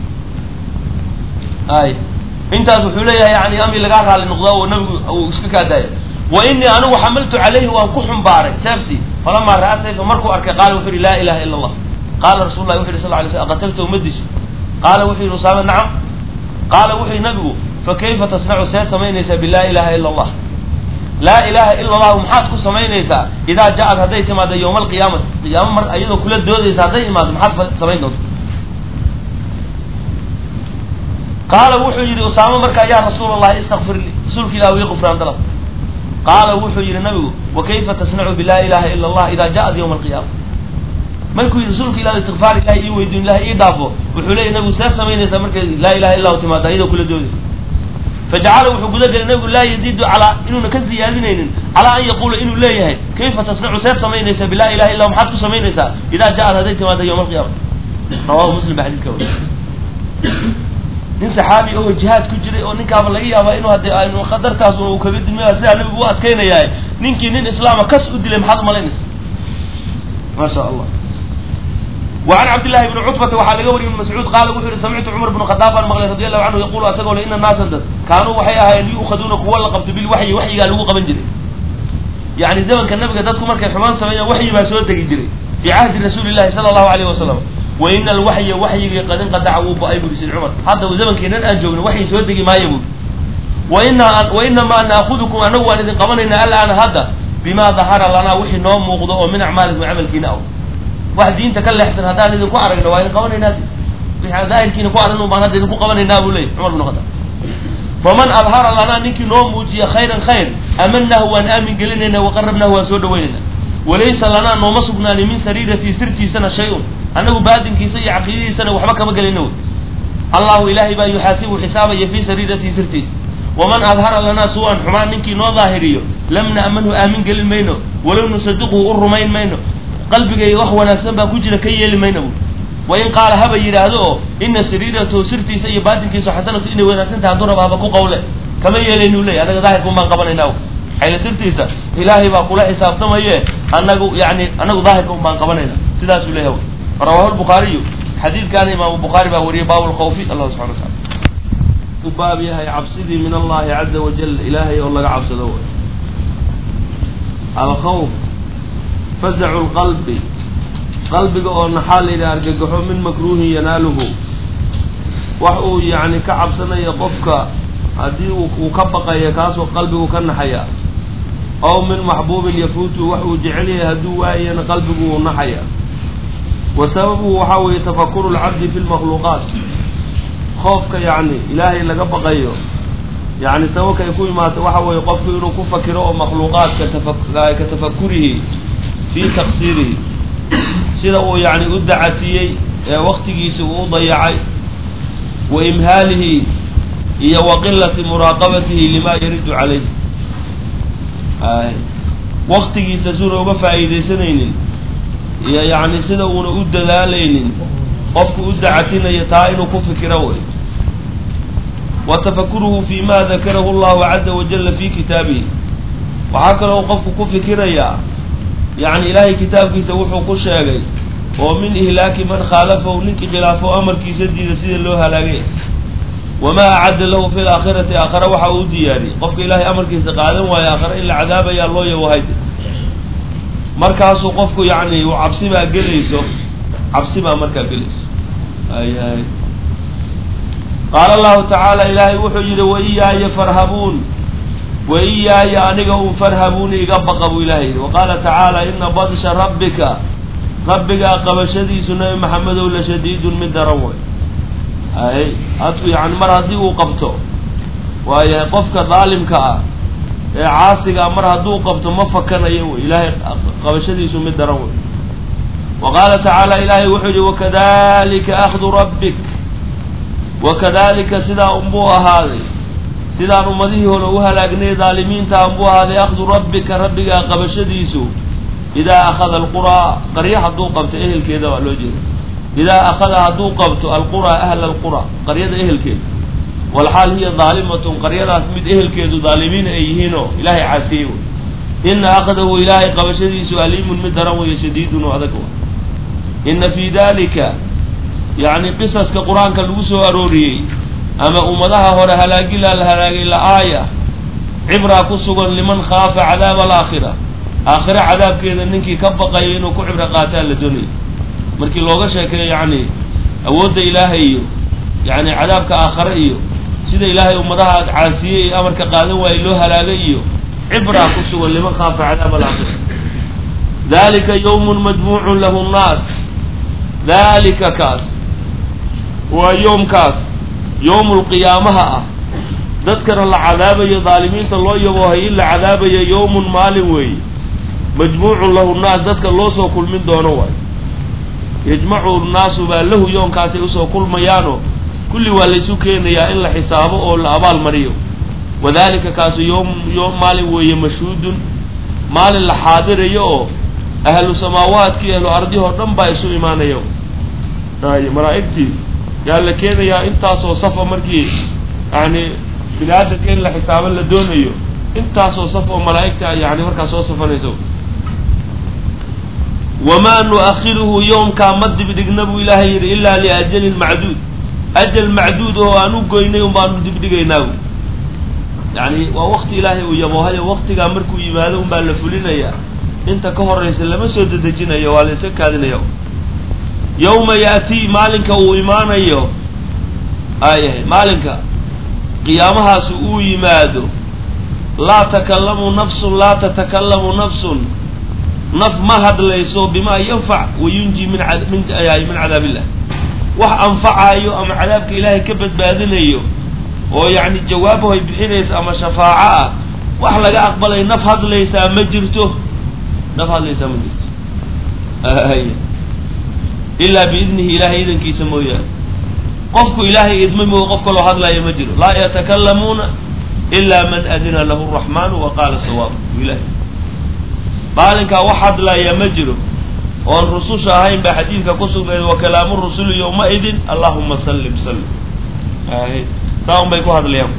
ay intaas wuxuu leeyahay yani amri lagaa raali noqdaa oo nabigu uu iska kaadaaya wa inii anigu xamaltu calayhi waan ku xumbaaray seeftii falamaa ra'aa sayfa markuu arkay qaala wuxuu yihi laa ilaha ila allah qaala rasul lahi wuxu yhi sal lay slam qataltahu ma disho qaala wuxuu yihi usaama nacam qaala wuxuu yihi nabigu fakayfa tasnacu see samaynaysaa bilaa ilaha ila allah laa ilaha ila allahu maxaad ku samaynaysaa idaa ja-ad hadday timaado yowma alqiyaamati qiyaamo mar iyadoo kula doodaysa hadday imaado maxaad samayn doonta qaala wuxuu yidhi usaamo markaa yaa rasuul allahi istakfir lii rasuulka ilah wii qufraan dalab qaala wuxuu yidhi nabigu wakayfa tasnacu bilaa ilaha ila allah idaa ja-ad yowma alqiyaama markuu yidhi rasuulka ilah istikfaar ilahi ii weydiin ilahi ii dhaafo wuxuu leeyahy nabigu see samaynaysaa markay laa ilaha illa hu timaado iyadoo kula doodaysa fajacala wuxuu guda gelay nabigu laa yaziidu calaa inuuna ka ziyaadinaynin calaa an yaquula inuu leeyahay kayfa tasnacu seed samaynaysaa bilaa ilaha illa maxaad ku samaynaysaa idaa ja-ad hadday timaado yowma alqiyaama rawahu muslim ba xadidka wariy nin saxaabi oo jihaad ku jiray oo ninkaaba laga yaaba inuu hadde aynu khatartaas uu kaga dilmaya sidaa nabigu u adkaynayaa ninkii nin islaama kas u dilay maxaad umalaynaysa ma sha allah وعن عبد الله بن cتبة waxaa laga wariy بن مسعوud qaala wuxuu yihi samictu cمر بن خطاab baan maqlay radي الlahu canhu yaqulu asagoo le ina naasa dad kaanuu waxay ahaayeen yu'kaduuna kuwa la qabto bilwaxyi waxyigaa lagu qaban jiray yani zamanka nabiga dadku markay xumaan sameeyaan waxyi baa soo degi jiray fii cahdi rasuuli llahi sala allahu alayh wasalam wa ina alwaxya waxyigii qad inqadaca wuu ba-ay buri sid cumar hadda zamankeenan aan joogno waxyi soo degi maayo buri waina wa inamaa naakudukum anagu waan idin qabanaynaa alaana hadda bima dahara lanaa wixii noo muuqdo oo min acmaalikum camalkiina aw wax diinta ka leexsan haddaan idinku aragno waa idin qabanaynaa wixii daahirkiina ku arrin un baan hadda idinku qabanaynaa buu leeyay cumar bin khadaab faman adhara lanaa ninkii noo muujiya khayran khayr amanahu waan aamin gelinayna waqarabnahu waan soo dhaweynayna walaysa lanaa nooma sugnaani min sariiratii sirtiisana shay-un annagu baadinkiisa iyo caqiidadiisana waxba kama gelina wey allahu ilaahay baa yuxaasibu xisaabaya fii sariiratii sirtiisa waman adhara lanaa su-an xumaan ninkii noo daahiriyo lam na'manhu aamin gelin mayno walow nusadiquhu u rumayn mayno qalbigayga wax wanaagsan baa ku jira ka yeeli mayno bu wain qaala haba yidhaahdo oo ina sariiratahu sirtiisa iyo baatinkiisu xasanatu inay wanaagsan tahay hadduu raba haba ku qawle kama yeelaynu ley anaga daahirkun baan qabanaynaa xayla sirtiisa ilaahay baa kula xisaabtamaye anagu yani anagu daahirka un baan qabanayna sidaasuu leeyahay rawahu lbukhaariyu xadiidkaana imaamu bukhaari baa wariyay baabu lkhawfi allah subxana wa taala u baab yahay cabsidii min allahi caza wajal ilaahay oo laga cabsado way alkhawf fazacu lqalbi qalbiga oo naxaa la yidhaha argagaxo min makruuhin yanaaluhu wax uu yani ka cabsanayo qofka haddii uu ka baqaya kaasoo qalbigu ka naxaya ow min maxbuubin yafuutu wax uu jecel yahay hadduu waayana qalbigu uu naxaya wa sababuhu waxaa weeye tafakuru lcabdi fi lmakhluuqaat khoofka yacni ilaahay laga baqayo yacni sababka ay ku imaata waxa weeye qofku inuu ku fakiro oo makhluuqaadka tafa ka tafakurihi fii taqsiirihi sida uu yacni u dacatiyey ee waktigiisi uu u dayacay wa imhaalihi iyo wa qilati muraaqabatihi limaa yaridu calayh waktigiisa suuna uga faa'iidaysanaynin iyo yacni sida uuna u dadaalaynin qofku u dacatinayo taa inuu ku fikiro wey wa tafakuruhu fi ma dakarahu allahu caza wajalla fi kitaabihi waxaa kaloo qofku ku fikirayaa yacni ilaahay kitaabkiisa wuxuu ku sheegay oo min ihlaaki man khaalafahu ninkii khilaafo amarkiisa diida sida loo halaagay wamaa acadda lahu fi laakhirati aakhare waxa uu u diyaariyey qofka ilaahay amarkiisa qaadan waayo aakhare in la cadaabayaa loo yawahay markaasuu qofku yacni uu cabsi baa gelayso cabsi baa markaa gelayso ayahay qaala allahu tacaala ilaahay wuxuu yidhi waiyaaya farhabuun waiyaaya aniga un farhabuuni iga baqa buu ilahay yidhi waqaala tacaala ina badsha rabbika rabbigaa qabashadiisu nabi maxamedow la shadiidun mid daran way ay hadku yani mar haddii uu qabto waayahay qofka daalimka ah ee caasigaa mar hadduu qabto ma fakanayo wey ilaahay qabashadiisu mid daran wey wa qaala tacaala ilaahay wuxuu yihi wakadalika akhdu rabbik wakadalika sidaa unbuu ahaaday sidaan ummadihii hore u halaagnay daalimiinta unbuu ahaaday akhdu rabbika rabbigaa qabashadiisu idaa akhada alquraa qarya hadduu qabto ehelkeeda waa loo jeeda idaa akhada hadduu qabto alquraa ahla alqura qaryada ehelkeeda walxaal hiya daalimatun qaryadaas mid ehelkeedu daalimiin ay yihiinoo ilaahay caasiyey wey ina akhdahu ilaahay qabashadiisu aliimun mid daran weeye shadiidun oo adag ina fii dalika yacni qisaska qur-aanka lagu soo arooriyey ama ummadaha hore halaagilaa la halaagay la-aaya cibraa ku sugan liman khaafa cadaaba alaakhira aakhire cadaabkeeda ninkii ka baqaya inuu ku cibro qaataa la doonaya markii looga sheekeeyo yacni awoodda ilaahay iyo yacni cadaabka aakhare iyo sida ilaahay ummadaha caasiyey ee amarka qaadan waayey loo halaagay iyo cibraa ku sugan liman khaafa cadaaba alaakhira dalika yawmun majmuucun lahu nnaas dalika kaas waa yoomkaas yowmul qiyaamaha ah dadkana la cadaabayo daalimiinta loo yaboohay in la cadaabayo yowmun maalin weeye majmuucun lahu nnaas dadka loo soo kulmin doono waay yajmacu nnaasu baa lahu yoonkaasay usoo kulmayaano kulli waa laysu keenayaa in la xisaabo oo la abaal mariyo wadalika kaasu yom yoom maalin weeye mashhuudun maalin la xaadirayo oo ahlu samaawaadkii ahlu ardihoo dhan baa isu imaanayo ay malaa'igtii yaa la keenayaa intaasoo safa markii yani bini aadamka in la xisaabo la doonayo intaasoo saf oo malaa'igta yani markaas soo safanayso wamaa nu-akhiruhu yowmkaa ma dibdhigna buu ilaahay yidhi ilaa liajalin macduud ajal macduud oo aan u goynay un baanu dibdhigaynaa bu yani waa wakti ilaahay uu yaboohayo waktigaa markuu yimaado un baa la fulinayaa inta ka horaysa lama soo dedejinayo waa la iska kaadinaya yawma yaatii maalinka uu imaanayo ayahay maalinka qiyaamahaasi uu yimaado laa takallamu nafsun laa tatakallamu nafsun naf ma hadlayso bimaa yanfac wayunji min min min cadaab illah wax anfacayo ama cadaabka ilaahay ka badbaadinayo oo yacni jawaabahu ay bixinaysa ama shafaaco ah wax laga aqbalay naf hadlaysaa ma jirto naf hadlaysaa ma jirto ilaa biidnihi ilahay idankiisa mooyaane qofku ilaahay idmay moo qof kaloo hadlaya ma jiro laa yatakalamuuna ilaa man adina lahu raxmaanu wa qaala sawaab ilahay maalinkaa wax hadlaya ma jiro oon rususha ahayn baa xadiidka ku sugnayd wa kalaamu rusuli yowma-idin allahuma sallim sallim saa un bay ku hadlayaan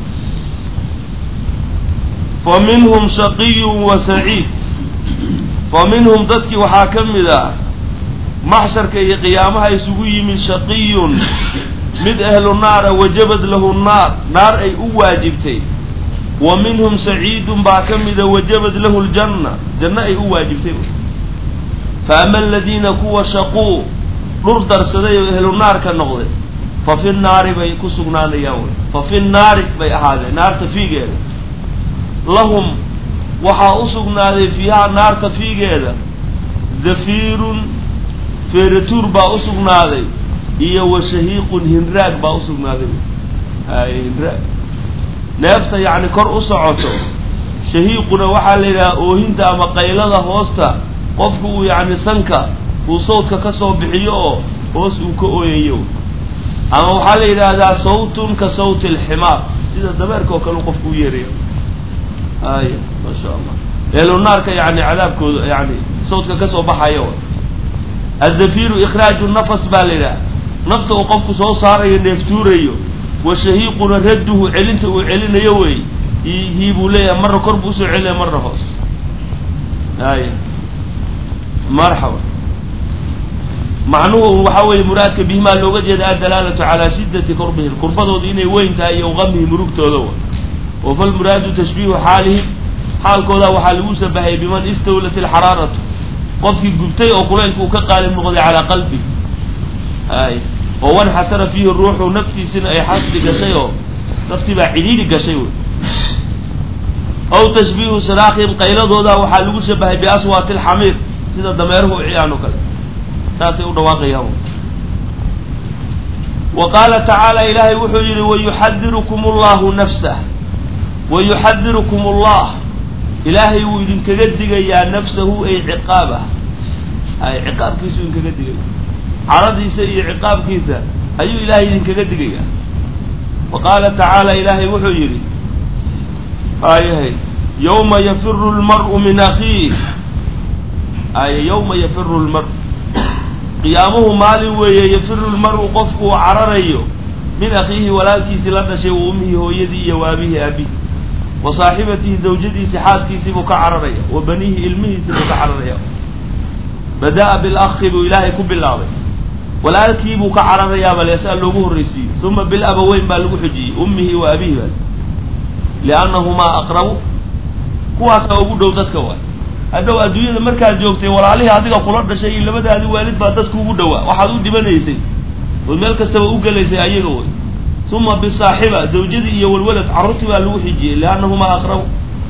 fa minhum shaqiyun wa saciid fa minhum dadkii waxaa ka mid ah maxsharka iyo qiyaamaha isugu yimid shaqiyun mid ahlu naara wajabad lahu naar naar ay u waajibtay wa minhum saciidun baa ka mida wajabad lahu ljanna janno ay u waajibtay fa ama aladiina kuwa shaquu dhur darsaday oo ehlu naarka noqday fa fi naari bay ku sugnaanayaan wey fa fi naari bay ahaadeen naarta fiigeeda lahum waxaa u sugnaaday fiihaa naarta fiigeeda zafiirun feeratuur baa u sugnaaday iyo wa shahiiqun hinraag baa u sugnaaday hay hinraag neefta yacni kor u socoto shahiiquna waxaa la yidhaha oohinta ama qaylada hoosta qofku uu yacni sanka uu sawdka ka soo bixiyo oo hoos uu ka ooyayo ama waxaa la yidhaahdaa sawtun ka sawti alximaar sida dabeerka oo kale u qofku u yeerayo ay maa sha allah eelunaarka yani cadaabkooda yani sawdka kasoo baxayo azafiru ikhraaju nafas baa la yidhaha nafta uu qofku soo saarayo neeftuurayo wa shahiiquna radduhu celinta uu celinayo wey hii buu leeyahay marna kor buu usoo celinaya marna hoos ay marxaba macnuhu waxa weeye muraadka bihimaa looga jeeda addalaalatu calaa shiddati kurbihim kurbadooda inay weyn tahay iyo gamihim murugtooda wa wa falmuraadu tashbiihu xaalihim xaalkooda waxaa lagu shabahay biman istawlat alxaraaratu qofkii gubtay oo kulaylka uu ka qaalib noqday calaa qalbi ay oo wanxasara fiihi ruuxu naftiisina ay xasdi gashay oo naftii baa cidhiidhi gashay wey aw tashbiihu saraakihim qayladooda waxaa lagu shabahay biaswaati alxamiir sida dameeruhu u ciyaan oo kale saasay u dhawaaqayaan wa qaala tacaala ilaahay wuxuu yihi wayuxadirukum allahu nafsah wayuxadirukum allah ilaahay wuu idinkaga digayaa nafsahu ay ciqaabah ay ciqaabkiisu idinkaga digaya caradiisa iyo ciqaabkiisa ayuu ilaahay idinkaga digayaa wa qaala tacaala ilaahay wuxuu yidhi ayahay yawma yafiru lmar'u min akhiih ay yawma yafiru lmar qiyaamuhu maalin weeye yafiru lmar'u qofku uu cararayo min akhiihi walaalkiisii la dhashay wa ummihi hooyadii iyo waabihii aabihi wa saaxibatihi zawjadiisii xaaskiisii buu ka cararaya wa baniihi ilmihiisii buu ka cararaya bada-a bilakhi buu ilaahay ku bilaabay walaalkii buu ka cararayaaba leesaa loogu horraysiiyey uma bilabaweyn baa lagu xujiyey ummihi wa abihi baa liannahumaa aqrabu kuwaasaa ugu dhow dadka waay hadhow adduunyada markaad joogtay walaalihii adiga kula dhashay iyo labadaadi waalid baa dadka ugu dhowaa waxaad u dhibanaysay ood meel kastaba u gelaysay ayaga way uma bisaaxiba zawjadii iyo walwalad carruurtii baa lagu xijiyey liannahumaa aqrabu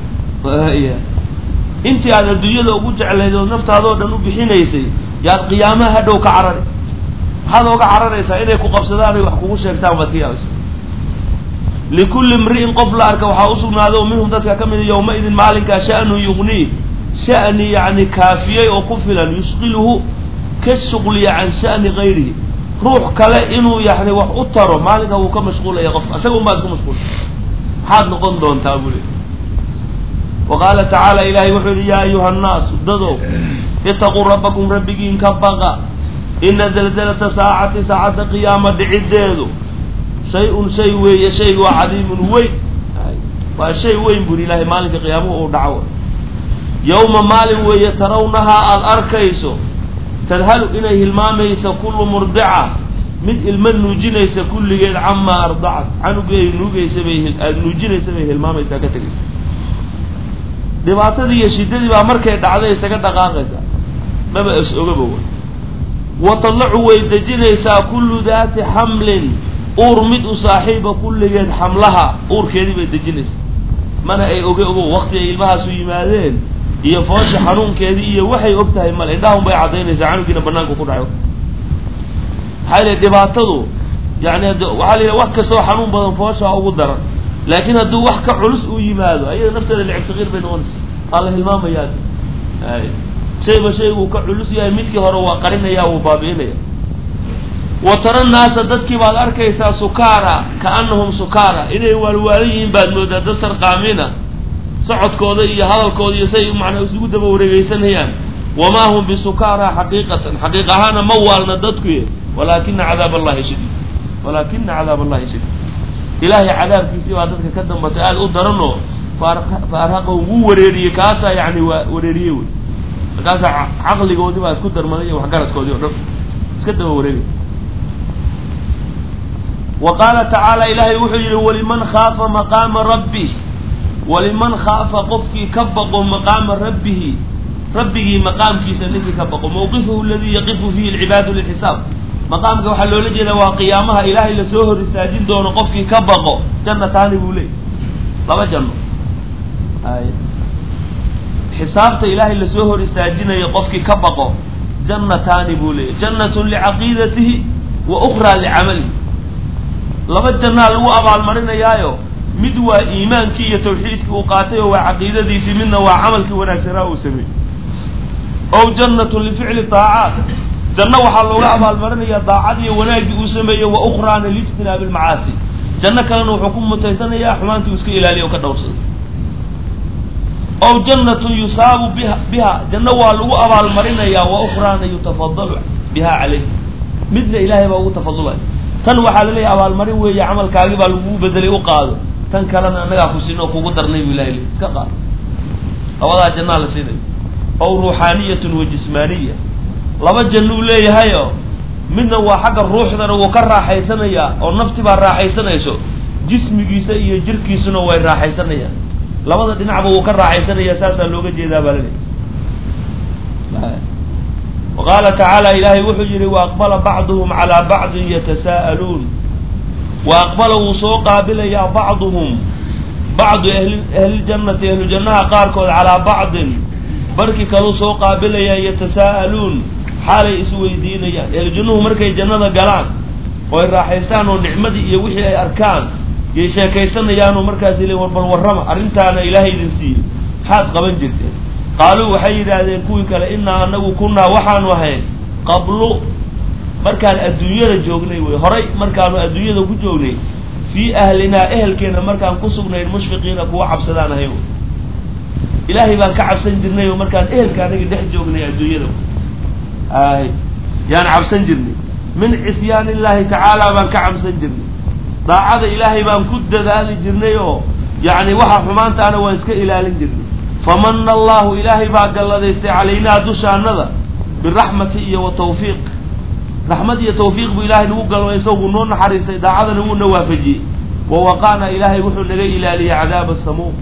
intii aad adduunyada ugu jeclayd ood naftaadoo dhan u bixinaysay yaad qiyaamaha hadhow ka carari maxaad ooga cararaysaa inay ku qabsadaan ay wax kugu sheegtaan baad ka yaabaysa likulli imri'in qof la arka waxaa usugnaada oo minhum dadka ka mida yowma-idin maalinkaa sha'nu yugnii sha'ni yacni kaafiyey oo ku filan yushqiluhu ka shuqliya can sha'ni gayrihi ruux kale inuu yani wax u taro maalinkaa wuu ka mashquulaya qofka isaga un baa isku mashquul maxaad noqon doontaa buu le wa qaala tacaala ilaahay wuxuu yihi yaa ayuha annaasu dadow itaquu rabbakum rabbigiin ka baqa ina zalzalata saacati saacadda qiyaama dhiciddeedu shay-un shay weeye shaygu waa cadiimun weyn waa shay weyn buri ilaahay maalinka qiyaamuhu uu dhaco yowma maalin weeye tarawnahaa aada arkayso tadhalu inay hilmaamaysa kullu murdica mid ilmo nuujinaysa kulligeed camaa ardacat canugeey nuugaysa bay aada nuujinaysa bay hilmaamaysaa ka tegaysa dhibaatadii iyo shiddadii baa markay dhacday isaga dhaqaaqaysa maba is ogaba way wa tadlacu way dejinaysaa kullu daati xamlin uur mid u saaxiiba kulligeed xamlaha uurkeedii bay dejinaysaa mana ay oge ogo wakti ay ilmahaasu yimaadeen iyo foosha xanuunkeedii iyo waxay og tahay male indhahun bay caddaynaysaa canugiina banaanka ku dhaco maxaa yili dhibaatadu yani waxaa la yidhaha wax kastoo xanuun badan fooshaa ugu daran laakiin hadduu wax ka culus uu yimaado ayada nafteeda licib sakiir bay noqonaysa waa la hilmaamayaa shayba shayguu ka culus yahay midkii hore waa qarinaya wuu baabi'inaya wa tara naasa dadkii baad arkaysaa sukaara kaanahum sukaara inay waalwaalan yihiin baad moodaa dad sarqaamina socodkooda iyo hadalkooda iyo say macnaa isugu daba wareegeysanayaan wamaa hum bisukaara xaqiiqatan xaqiiq ahaana ma waalna dadku walaakina cadaab allahi shadiid walaakina cadaab allahi shadiid ilaahay cadaabkiisii baa dadka ka dambatay aada u daranoo faarhaqa wuu wareeriyey kaasaa yani waa wareeriyey wey markaasaa caqligoodii baa isku darmaday iyo waxgaradkoodii o dhan iska daba wareegay wa qaala tacaala ilaahay wuxuu yihi waliman khaafa maqaama rabbi waliman khaafa qofkii ka baqo maqaama rabbihi rabbigii maqaamkiisa ninkii ka baqo mawqifuhu aladii yaqifu fihi alcibaadu lilxisaab maqaamka waxaa loola jeedaa waa qiyaamaha ilaahay lasoo hor istaajin doono qofkii ka baqo jannataani buu leeyay laba janno ay xisaabta ilaahay lasoo hor istaajinayo qofkii ka baqo jannataani buu leeyay jannatun licaqiidatihi wa ukraa licamalihi laba jannaa lagu abaalmarinayaayo mid waa iimaankii iyo tawxiidkii uu qaatay oo waa caqiidadiisii midna waa camalkii wanaagsanaa uu sameeyey ow jannatun lificli taacaat janno waxaa looga abaalmarinayaa daacadiiyo wanaaggii uu sameeyey wa ukraana liijtinaabi lmacaasi janno kalena wuxuu ku mutaysanayaa xumaantii uu iska ilaaliya oo ka dhowrsaday ow jannatun yusaabu biha biha janno waa lagu abaalmarinayaa wa ukraana yutafadalu biha calayh midna ilaahay baa ugu tafadulaya tan waxaa la leeyahy abaalmarin weeye camalkaagi baa lagugu bedelay u qaado tan kalena annagaa ku siin oo kugu darnay bu ilahay le iska qaado labadaa jannaa la siinay ow ruuxaaniyatun wa jismaaniya laba janno uu leeyahayo midna waa xagga ruuxdana wuu ka raaxaysanayaa oo nafti baa raaxaysanayso jismigiisa iyo jirkiisuna way raaxaysanayaan labada dhinacba wuu ka raaxaysanayaa saasaa looga jeedaa baa laleeyahy wa qaala tacaala ilaahay wuxuu yihi wa aqbala bacduhum calaa bacdin yatasaa'aluun wa aqbala wuu soo qaabilayaa bacduhum bacdu ahli ahliljannati ahlujannaha qaarkood calaa bacdin barkii kaluu soo qaabilayaa yatasaa'aluun xaalay isweydiinayaan ahlujannuhu markay jannada galaan oo ay raaxaystaan oo nicmadii iyo wixii ay arkaan yay sheekaysanayaanoo markaas le warbal warrama arrintaana ilaahay idin siiyey maxaad qaban jirteen qaaluu waxay yidhaahdeen kuwii kale innaa anagu kunnaa waxaanu ahayn qablu markaan adduunyada joognay wey horay markaanu adduunyada ku joognay fii ahlinaa ehelkeena markaan ku sugnayn mushfiqiina kuwa cabsadaan ahayn ilaahay baan ka cabsan jirnay oo markaan ehelka anagi dhex joognay adduunyada ay yaan cabsan jirnay min cisyaan illaahi tacaala baan ka cabsan jirnay daacada ilaahay baan ku dadaali jirnay oo yacni waxa xumaantaana waan iska ilaalin jirnay famana allahu ilaahay baa galladaystay calaynaa dushaanada biraxmati iyo wa tawfiiq raxmad iyo tawfiiq buu ilaahay nagu galmay isagu noo naxariistay daacadana wuuna waafajiyey wa waqaana ilaahay wuxuu naga ilaaliyey cadaaba samuum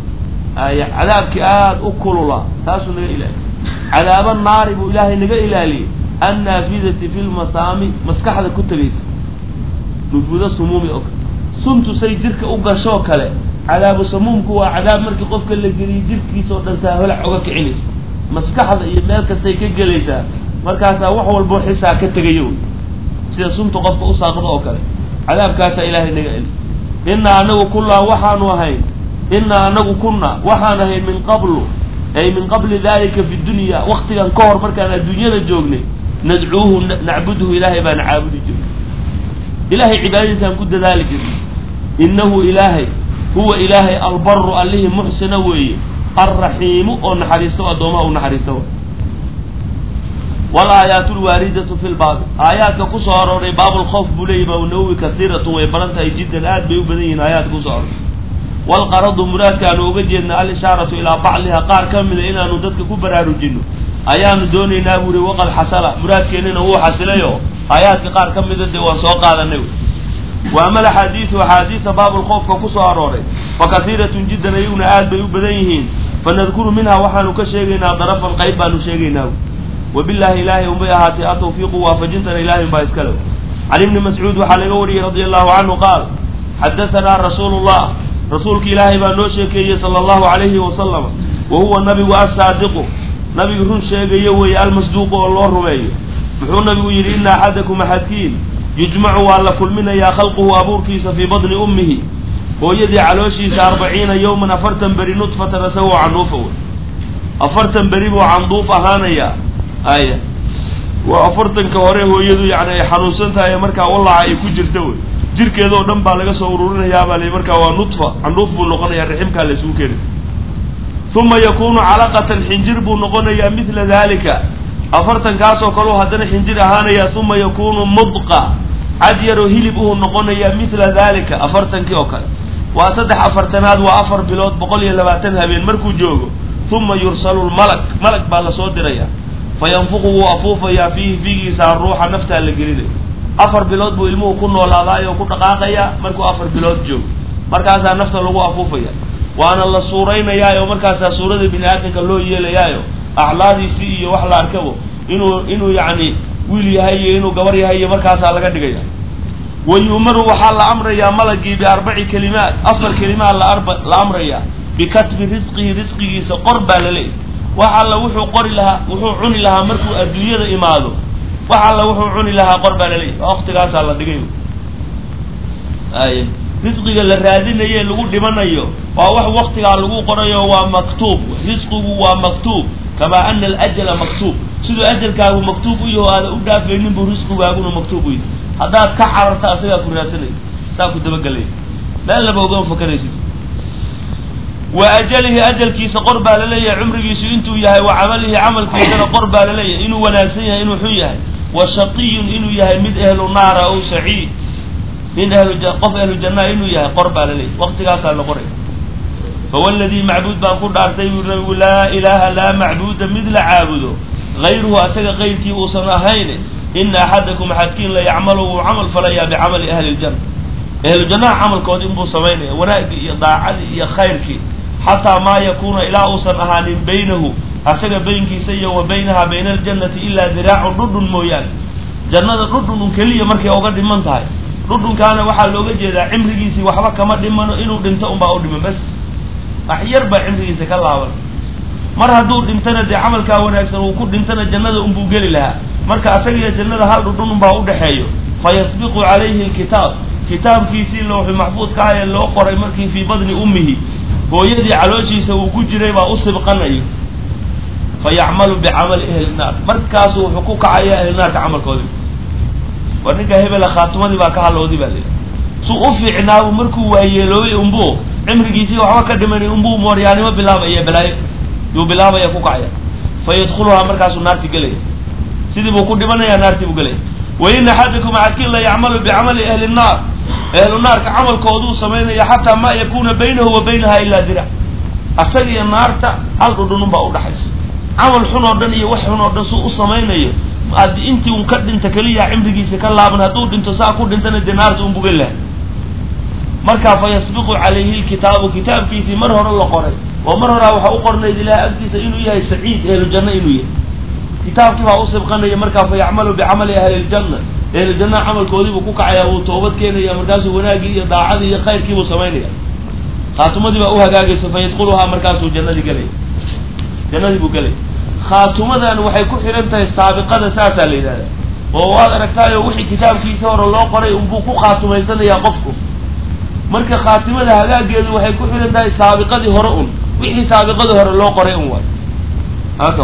ay cadaabkii aada u kulula taasuu naga ilaaliye cadaaba naari buu ilaahay naga ilaaliyey annaafidati fi lmasaami maskaxda ku tegaysa nufuuda sumuumi oo kale suntu say jirka u gashoo kale cadaabu samuumku waa cadaab markii qofka la geliyo jirkiisa oo dhan saaholac oga kicinayso maskaxda iyo meel kastay ka gelaysaa markaasaa wax walbo xisaa ka tegayo sida sunta qofka u saaqdo oo kale cadaabkaasaa ilaahay naga eli innaa anagu kullaa waxaanu ahayn innaa anagu kunna waxaan ahayn min qablu ay min qabli dalika fi dunya waktigan ka hor markaan adduunyada joognay nadcuuhu nacbuduhu ilaahay baana caabudi jirnay ilahay cibaadadiisaan ku dadaali jirnay innahu ilaahay huwa ilaahay albaru allihii muxsina weeye alraxiimu oo naxariisto addoomaha u naxariista walaayaat lwaaridatu fi lbaabi aayaadka kusoo arooray baabulkhoof buu leeyahy imaam nawowi kasiiratun way badan tahay jiddan aad bay u badan yihiin aayaadka kusoo arooray walqaradu muraadka aanu uga jeedna alishaaratu ilaa bacdiha qaar ka mida inaanu dadka ku baraarujino ayaanu doonaynaa buri waqad xasala muraadkeennina wuu xasilayo aayaadka qaar ka mida dee waan soo qaadanay wa ama alaxaadiisu axaadiisa baabulkhoofka kusoo arooray fa kasiiratun jiddan ayaguna aad bay u badan yihiin fanadkuru minha waxaanu ka sheegaynaa darafan qayb baanu sheegaynaa wabillahi ilaahay unbay ahaatay atawfiiqu waafajintana ilaahay baa iskale can ibni mascuud waxaa laga wariyey radia allahu canhu qaal xadahanaa rasuulu llah rasuulka ilaahay baa noo sheekeeyey sala allahu calayhi wasalam wa huwa nabigu assaadiqu nabigu run sheegayo weeye almasduuqu oo loo rumeeyo muxuu nabigu yidhi ina axadakum axadkiin yujmacu waa la kulminayaa khalquhu abuurkiisa fii badni ummihi hooyadii calooshiisa arbaciina yowman afartan beri nudfatan isagoo candhuufa wey afartan beri buu canduuf ahaanayaa aya waa afartanka hore hooyadu yani ay xanuunsan tahay ee markaa walaca ay ku jirta wey jirkeedoo dhan baa laga soo ururinayaabaa li markaa waa nudfa candhuuf buu noqonayaa raximkaa la isugu keenay uma yakunu calaqatan xinjir buu noqonayaa midla dalika afartankaasoo kaleu haddana xinjir ahaanayaa uma yakunu mudqa cad yaroo hilib uhuu noqonayaa midla dalika afartankii oo kale waa saddex afartanaad waa afar bilood boqol iyo labaatan habeen markuu joogo uma yursalu lmalak malag baa lasoo diraya fayanfuqu wuu afuufayaa fiihi fiigiisa ruuxa naftaa la gelinaya afar bilood buu ilmuhu ku noolaadaayoo ku dhaqaaqayaa markuu afar bilood joogo markaasaa nafta lagu afuufaya waana la suuraynayaa oo markaasaa suurada bini aadamka loo yeelayaayo aclaadiisii iyo wax la arkabo inuu inuu yacni wiil yahay iyo inuu gabar yahay iyo markaasaa laga dhigaya wa yu'maru waxaa la amrayaa malagii biarbaci kalimaat afar kalimaad laarba la amrayaa bikatbi risqihi risqigiisa qor baa la leeyahy wax alla wuxuu qori lahaa wuxuu cuni lahaa markuu adduunyada imaado wax alla wuxuu cuni lahaa qor baa la leeyahy waktigaasaa la dhigay ay risqiga la raadinaye lagu dhimanayo waa wax waktigaa lagu qorayo waa maktuub risqigu waa maktuub kamaa ana alajala maktuub siduu ajalkaagu maktuub u yaho aada u dhaafaynin buu risqigaaguna maktuub u yahay haddaad ka cararta asagaa ku raadsanaya saa ku dabagelaya meel laba ogama fakaraysid wa ajalihi ajalkiisa qor baa laleeyahay cumrigiisu intuu yahay wa camalihi camalkiisana qor baa laleeyahay inuu wanaagsan yahay inuu xun yahay wa shaqiyun inuu yahay mid ehlu naara aw saciid nin ahlu qof ahlu jannaa inuu yahay qor baa laleeyahay waqtigaasaa la qoraya fawalladii macbuud baan ku dhaartay buu nabigu laa ilaaha laa macbuuda mid la caabudo hayruhu asaga qayrkii uusan ahayn ina axadakum axadkiin la yacmalu wuu camal falayaa bicamali ahli ljanna ahlu jannaha camalkoodi inbuu samaynaya wanaagii iyo daacadii iyo khayrkii xataa maa yakuuna ilaa uusan ahaanin baynahu asaga baynkiisa iyo wa baynaha bayna aljannati ilaa diraacun dhudhun mooyaane jannada dhudhun un keliya markay oga dhiman tahay dhudhunkaana waxaa looga jeedaa cimrigiisii waxba kama dhimano inuu dhinto unbaa u dhiman bas wax yar baa cimrigiisa ka laaban mar hadduu dhintana dee camalkaa wanaagsan uu ku dhintana jannada unbuu geli lahaa marka asagiyo jannada hal dhudhun unbaa udhexeeyo fa yasbiqu calayhi lkitaab kitaabkiisii looxi maxfuudka ah ee loo qoray markii fii badni ummihi hooyadii calooshiisa uu ku jiray baa u sibqanayo fa yacmalu bicamali ahli naar markaasu wuxuu ku kacayaa ahli naarka camalkoodii war ninka hebela khaatimadii baa ka halowdi baa layidhi suu u fiicnaabu markuu waayeeloobay unbuu cimrigiisii waxba ka dhimanay unbuu mooryaanimo bilaabaya balaayo yuu bilaabaya ku kacaya fa yadkhuluhaa markaasuu naarti gelaya sidii buu ku dhimanayaa naartii buu gelaya wa in axadakum axadkiin la yacmalu bicamali ahli nnaar ahlu naarka camalkooduu samaynaya xataa maa yakuna baynahu wa baynaha ilaa dirac asaga iyo naarta hal dhudhunun baa udhaxaysa camal xun oo dhan iyo wax xun oo dhan suu u samaynayo adi intii un ka dhinta keliya cimrigiisa ka laaban hadduu dhinto saa ku dhintana dee naarta un bugan lahay markaa fa yasbiqu calayhi lkitaabu kitaabkiisii mar hore la qoray oo mar horaa waxaa u qornayd ilaah agtiisa inuu yahay saciid ehlu janno inuu yahay kitaabkii baa u sibqanaya markaa fa yacmalu bicamali ahli ljanna ehlu jannaha camalkoodiibuu ku kacayaa wuu toobad keenaya markaasuu wanaaggii iyo daacadii iyo khayrkiibuu samaynaya khaatumadii baa u hagaagaysa fa yadkhuluhaa markaasuu jannadii gelaya jannadii buu gelaya khaatumadan waxay ku xidhan tahay saabiqada saasaa la yidhahda oo waad aragtaayo wixii kitaabkiisa hore loo qoray unbuu ku khaatumaysanayaa qofku marka khaatimada hagaageedu waxay ku xidhan tahay saabiqadii hore un wixii saabiqadii hore loo qoray un waay haka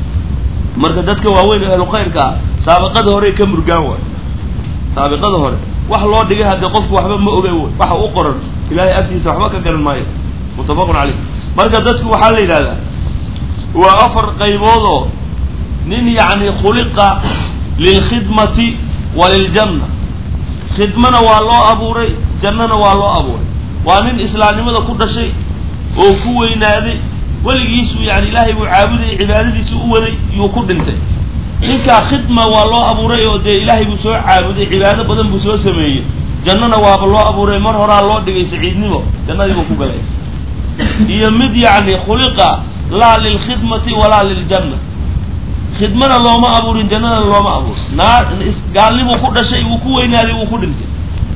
marka dadka waaweyn ahlu khayrka ah saabiqada hore ka murgaan waay saabiqada hore wax loo dhigay haddii qofku waxba ma oge waxa u qoran ilaahay agtiisa waxba ka garan maayo muttafaqun caleyh marka dadku waxaa la yidhahdaa waa afar qaybood oo nin yacni khuliqa lilkhidmati wa liljanna khidmana waa loo abuuray jannana waa loo abuuray waa nin islaamnimada ku dhashay oo ku weynaaday weligiisu yani ilaahay buu caabudayay cibaadadiisu u waday yuu ku dhintay ninkaa khidma waa loo abuuray oo dee ilaahay buu soo caabuday cibaado badan buu soo sameeyey jannana waaba loo abuuray mar horaa loo dhigay saciidnimo jannadii buu ku galay iyo mid yacni khuliqa laa lilkhidmati walaa liljanna khidmana looma abuurin jannana looma abuurin naar gaalnibuu ku dhashay wuu ku weynaaday wuu ku dhintay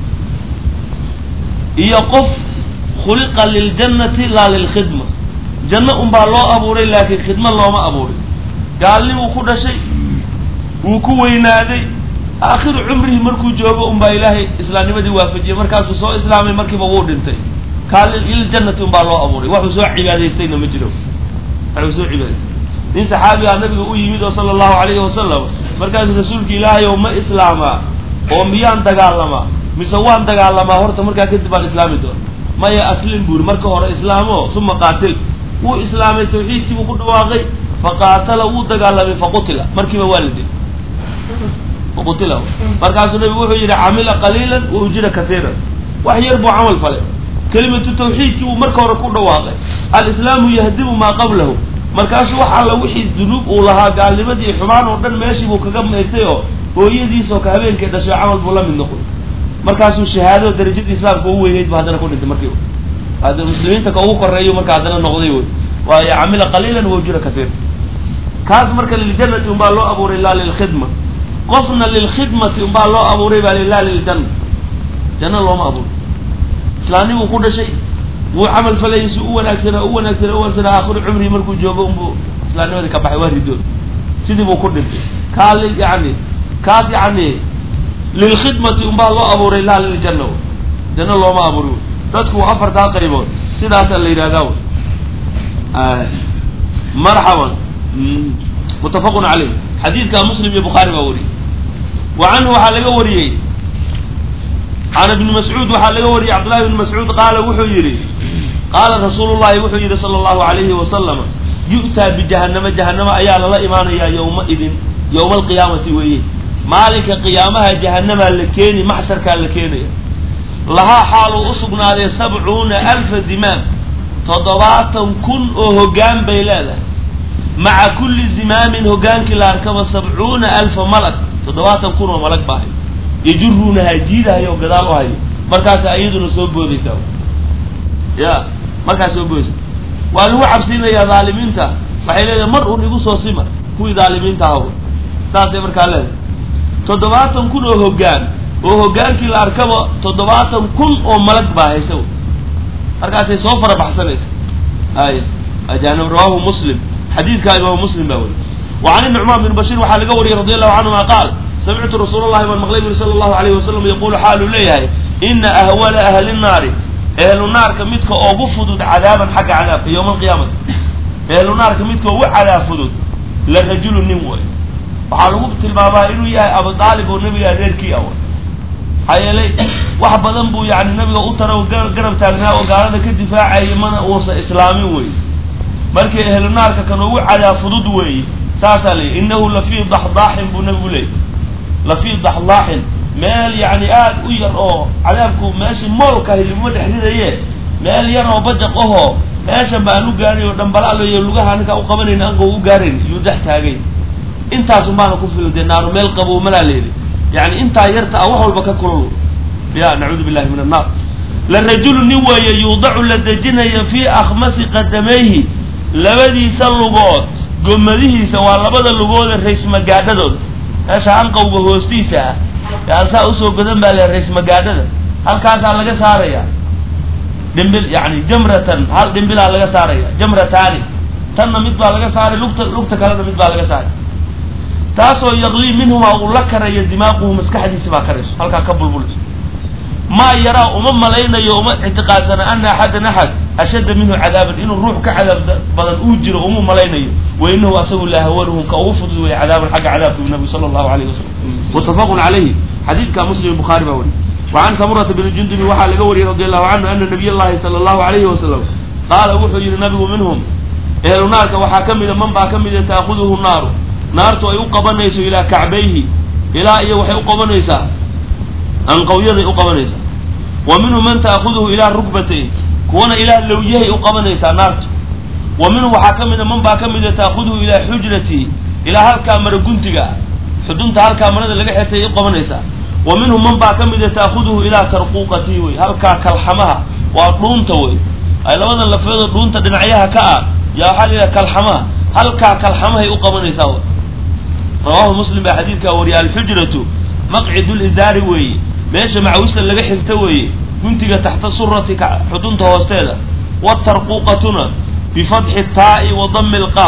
iyo qof khuliqa liljannati laa lilkhidma janno unbaa loo abuuray laakiin khidmo looma abuurin gaalnibuu ku dhashay wuu ku weynaaday aakhiru cumrihi markuu joogo unbaa ilaahay islaamnimadii waafajiyey markaasuu soo islaamay markiiba wuu dhintay kaa liljannati unbaa loo abuuray waxuu soo cibaadaystayna ma jiro waxuu soo cibaadaystay nin saxaabigaa nabiga u yimid oo sala allahu calayhi wasalam markaasuu rasuulka ilaahay oo ma islaamaa oo miyaan dagaalamaa mise waan dagaalamaa horta markaa kadib baan islaami doona maya aslim buuri marka hore islaamo uma qaatil wuu islaamay tawxiidkii buu ku dhawaaqay faqaatala wuu dagaalamay faqutila markiiba waa la dilay faqutila markaasuu nabigu wuxuu yidhi camila qaliilan wa ujira kaiiran wax yar buu camal falay kelimatu tawxiidkii uu marka hore ku dhawaaqay alislaamu yahdimu maa qablahu markaasuu wax alla wixii dunuub uu lahaa gaalnimadii iyo xumaan oo dhan meeshii buu kaga mayrtay oo hooyadiisoo ka habeenkay dhashay camal buu la mid noqday markaasuu shahaado darajadii islaamka ugu weyneyd bu haddana ku dhintay markiiba hadda muslimiinta ka ugu koreeyo marka haddana noqday wey waayo camila qaliilan wa ujira kaiir kaas marka liljannati unbaa loo abuuray laa lilkhidma qofna lilkhidmati unbaa loo abuuray baa lilaa liljanna janna looma abuuray islaamnimuu ku dhashay wuu camal falayay si u wanaagsanaa u wanaagsanaa u wanaagsanaa aakhiru cumrihi markuu joogo unbuu islaamnimadii ka baxay waa ridood sidii buu ku dhintay kaa li yani kaas yani lilkhidmati unbaa loo abuuray laa liljanna janno looma abuuri dadku waa afartaa qaybood sidaasaa la yidhahdaa marxaban mutafaqun caleyh xadiidka muslim iyo bukhaari baa wariyey wa canhu waxaa laga wariyey can ibni mascuud waxaa laga wariyey cabdullahi ibni mascuud qaala wuxuu yidhi qaala rasuulu llahi wuxuu yidhi sala allahu alayhi wasalam yu'taa bijahanama jahanama ayaa lala imaanayaa yowma idin yowma alqiyaamati weeye maalinka qiyaamaha jahanamaa la keeni maxsharkaa la keenaya lahaa xaaluu u sugnaaday sabcuuna alfa dimaam toddobaatan kun oo hoggaan bay leedahay maca kulli zimaamin hoggaankii la arkaba sabcuuna alfa malag toddobaatan kun oo malag baa hayo yajuruunaha jiidahayo oo gadaal u hayo markaasa iyaduna soo boodaysaa ya markaas soo boodaysa waa lagu cabsiinayaa dhaalimiinta waxay leedahay mar un igu soo sima kuwii dhaalimiinta ahaw saasay markaa leedahay toddobaatan kun oo hoggaan oo hoggaankii la arkaba toddobaatan kun oo malag baa haysa markaasay soo farabaxsanaysa ay ajanib rawahu muslim xadiidkaa imaamu muslim baa weriy wa can inucmaan bin bashiir waxaa laga wariyey radi allahu canhuma qaal samictu rasuul llahi baan maqlay buri sala allahu alayhi wasalam yaquulu xaaluu leeyahay ina ahwala ahli nnaari ehlu naarka midka ugu fudud cadaaban xagga cadaabka yowma alqiyaamati ehlu naarka midka ugu cadaab fudud la rajulu nin way waxaa lagu tilmaamaa inuu yahay abu aalib oo nabiga adeerkii awa maxaa yeelay wax badan buu yani nabiga u tara oo garab taagnaa oo gaalada ka difaacayay mana uusan islaamin wey markii ehlu naarka kan ugu cadaab fudud weeye saasaa leeyahy inahu lafii daxdaaxin buu nabigu leeyay lafii daxdaaxin meel yani aad u yar oo cadaabku meeshii moolkahi laguma dhex ridaye meel yar oo bajaq ahoo meeshan baan u gaaray oo dhambalaaloy lugaha ninkaa u qabanayna ango u gaarayn iyuu dhex taagay intaasun baana ku filan dee naaru meel qabo malaa leedi yani intaa yarta a wax walba ka kulul ya nacuudu billahi min annaar la rajulu nin weeye yuudacu la dejinaya fii akhmasi qadamayhi labadiisa lugood gomadihiisa waa labada lugoode rays magaadhadooda meesha anqawga hoostiisa ah yaa saa usoo godan baa le rays magaadhada halkaasaa laga saaraya dhimbil yani jamratan hal dhimbilaa laga saaraya jamrataani tanna mid baa laga saaray lugta lugta kalena mid baa laga saaray taasoo yaqlii minhumaa uu la karayo dimaaquhu maskaxdiisi baa karayso halkaa ka bulbulayso maa yaraa uma malaynayo uma ictiqaadsana ana axadan axad ashadda minhu cadaaban inuu ruux ka cadaab badan uu jiro uma malaynayo wa inahu asagu la ahwanuhum ka ugu fudud weeye cadaaban xagga cadaabka nabigu sala allahu alayhi wasalam muttafaqun calayhi xadiidka muslim bukhaari baa wariy wa can samurata bni jundubi waxaa laga wariyey radi allahu canhu ana nabiy llahi sala allahu alayhi wasalam qaala wuxuu yihi nabigu minhum ehlu naarka waxaa ka mida man baa ka mida taakuduhu naaru naartu ay u qabanayso ilaa kacbayhi ilaa iyo waxay u qabanaysaa anqawyaday u qabanaysaa wa minhu man taakuduhu ilaa rukbatayh kuwana ilaa lawyahay u qabanaysaa naartu wa minhu waxaa ka mida man baa ka mida taakuduhu ilaa xujratihi ilaa halkaa mara guntiga ah xudunta halkaa marada laga xirtay u qabanaysaa wa minhu man baa ka mida taakuduhu ilaa tarquuqatihi wey halkaa kalxamaha waa dhuunta wey ay labadan lafeedoo dhuunta dhinacyaha ka ah yaa waxaa la yidhaha kalxamaha halkaa kalxamahay u qabanaysaa w rawahu muslim baa xadiidkaa wariyay alxujratu maqcidu lizaari weeye meesha macawista laga xirto weeye guntiga taxta surati xudunta hoosteeda watarquuqatuna bifatxi taa'i wa dami lqaaf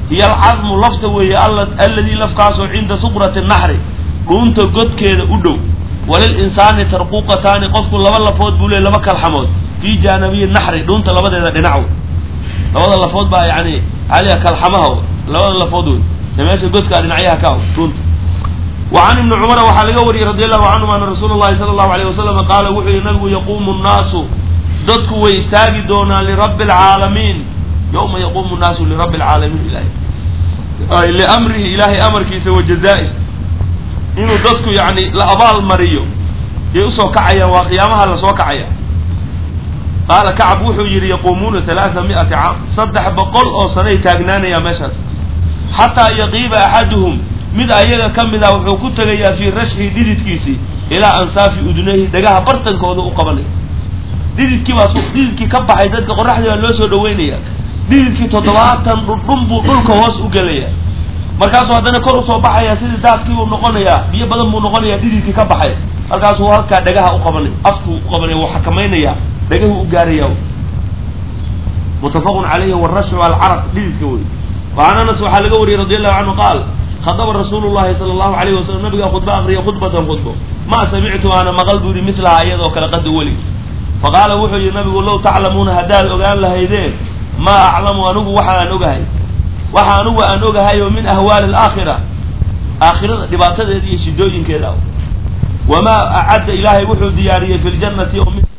hiyo alcadmu lafta weeye alladii lafkaasoo cinda suqrati naxri dhuunta godkeeda u dhow walil insaani tarquuqataani qofku laba lafood buu leey laba kalxamood fii jaanabiyi naxri dhuunta labadeeda dhinac labada lafood baa yani aliga kalxamaha labada lafood wey ee meesha godkaa dhinacyaha ka dhuunta wa can ibni cumara waxaa laga wariyey radi allahu canhum ana rasuula llahi sala allahu alayh wasalam qaala wuxuu yihi nabigu yaquumu nnaasu dadku way istaagi doonaan lirabbi alcaalamiin yawma yaquumu nnaasu lirabbi alcaalamiin ilahay liamrihi ilaahay amarkiisa wa jazaa'i inuu dadku yani la abaal mariyo yay usoo kacayaan waa qiyaamaha lasoo kacaya qaala kacab wuxuu yidhi yaquumuuna halaaa mi'ati caam saddex boqol oo sanay taagnaanayaa meeshaas xataa yaqiiba axaduhum mid ayaga ka mid ah wuxuu ku tegayaa fii rashxi dhididkiisii ilaa ansaafi udunayhi dhagaha bartankooda u qabanaya dhididkii baa dhididkii ka baxay dadka qoraxdii baa loo soo dhaweynaya dhididkii toddobaatan dhudhun buu dhulka hoos u gelaya markaasuu haddana kor usoo baxaya sidii daadkii buu noqonayaa biyo badan buu noqonayaa dhididkii ka baxay halkaasuu halkaa dhagaha u qabanay afkuu u qabanaya wuu xakamaynaya dhagahu u gaaraya mutafaqun calayhi warashu alcaraq dhididka wey waan anas waxaa laga wariyey radi allahu canhu qaal khadaba rasuulu llahi sala allahu alayhi wasalam nabigaa khudba akriya khudbatan khudbo ma samictu ana maqal buu yihi mislaha iyadoo kale qada welig faqaala wuxuu yihi nabigu low taclamuuna haddaad ogaan lahaydeen maa aclamu anigu waxa aan ogahay waxa anigu aan ogahay oo min ahwaali alaakhira aakhirada dhibaatadeeda iyo shidooyinkeeda wamaa acadda ilaahay wuxuu diyaariyey fi ljannati oo min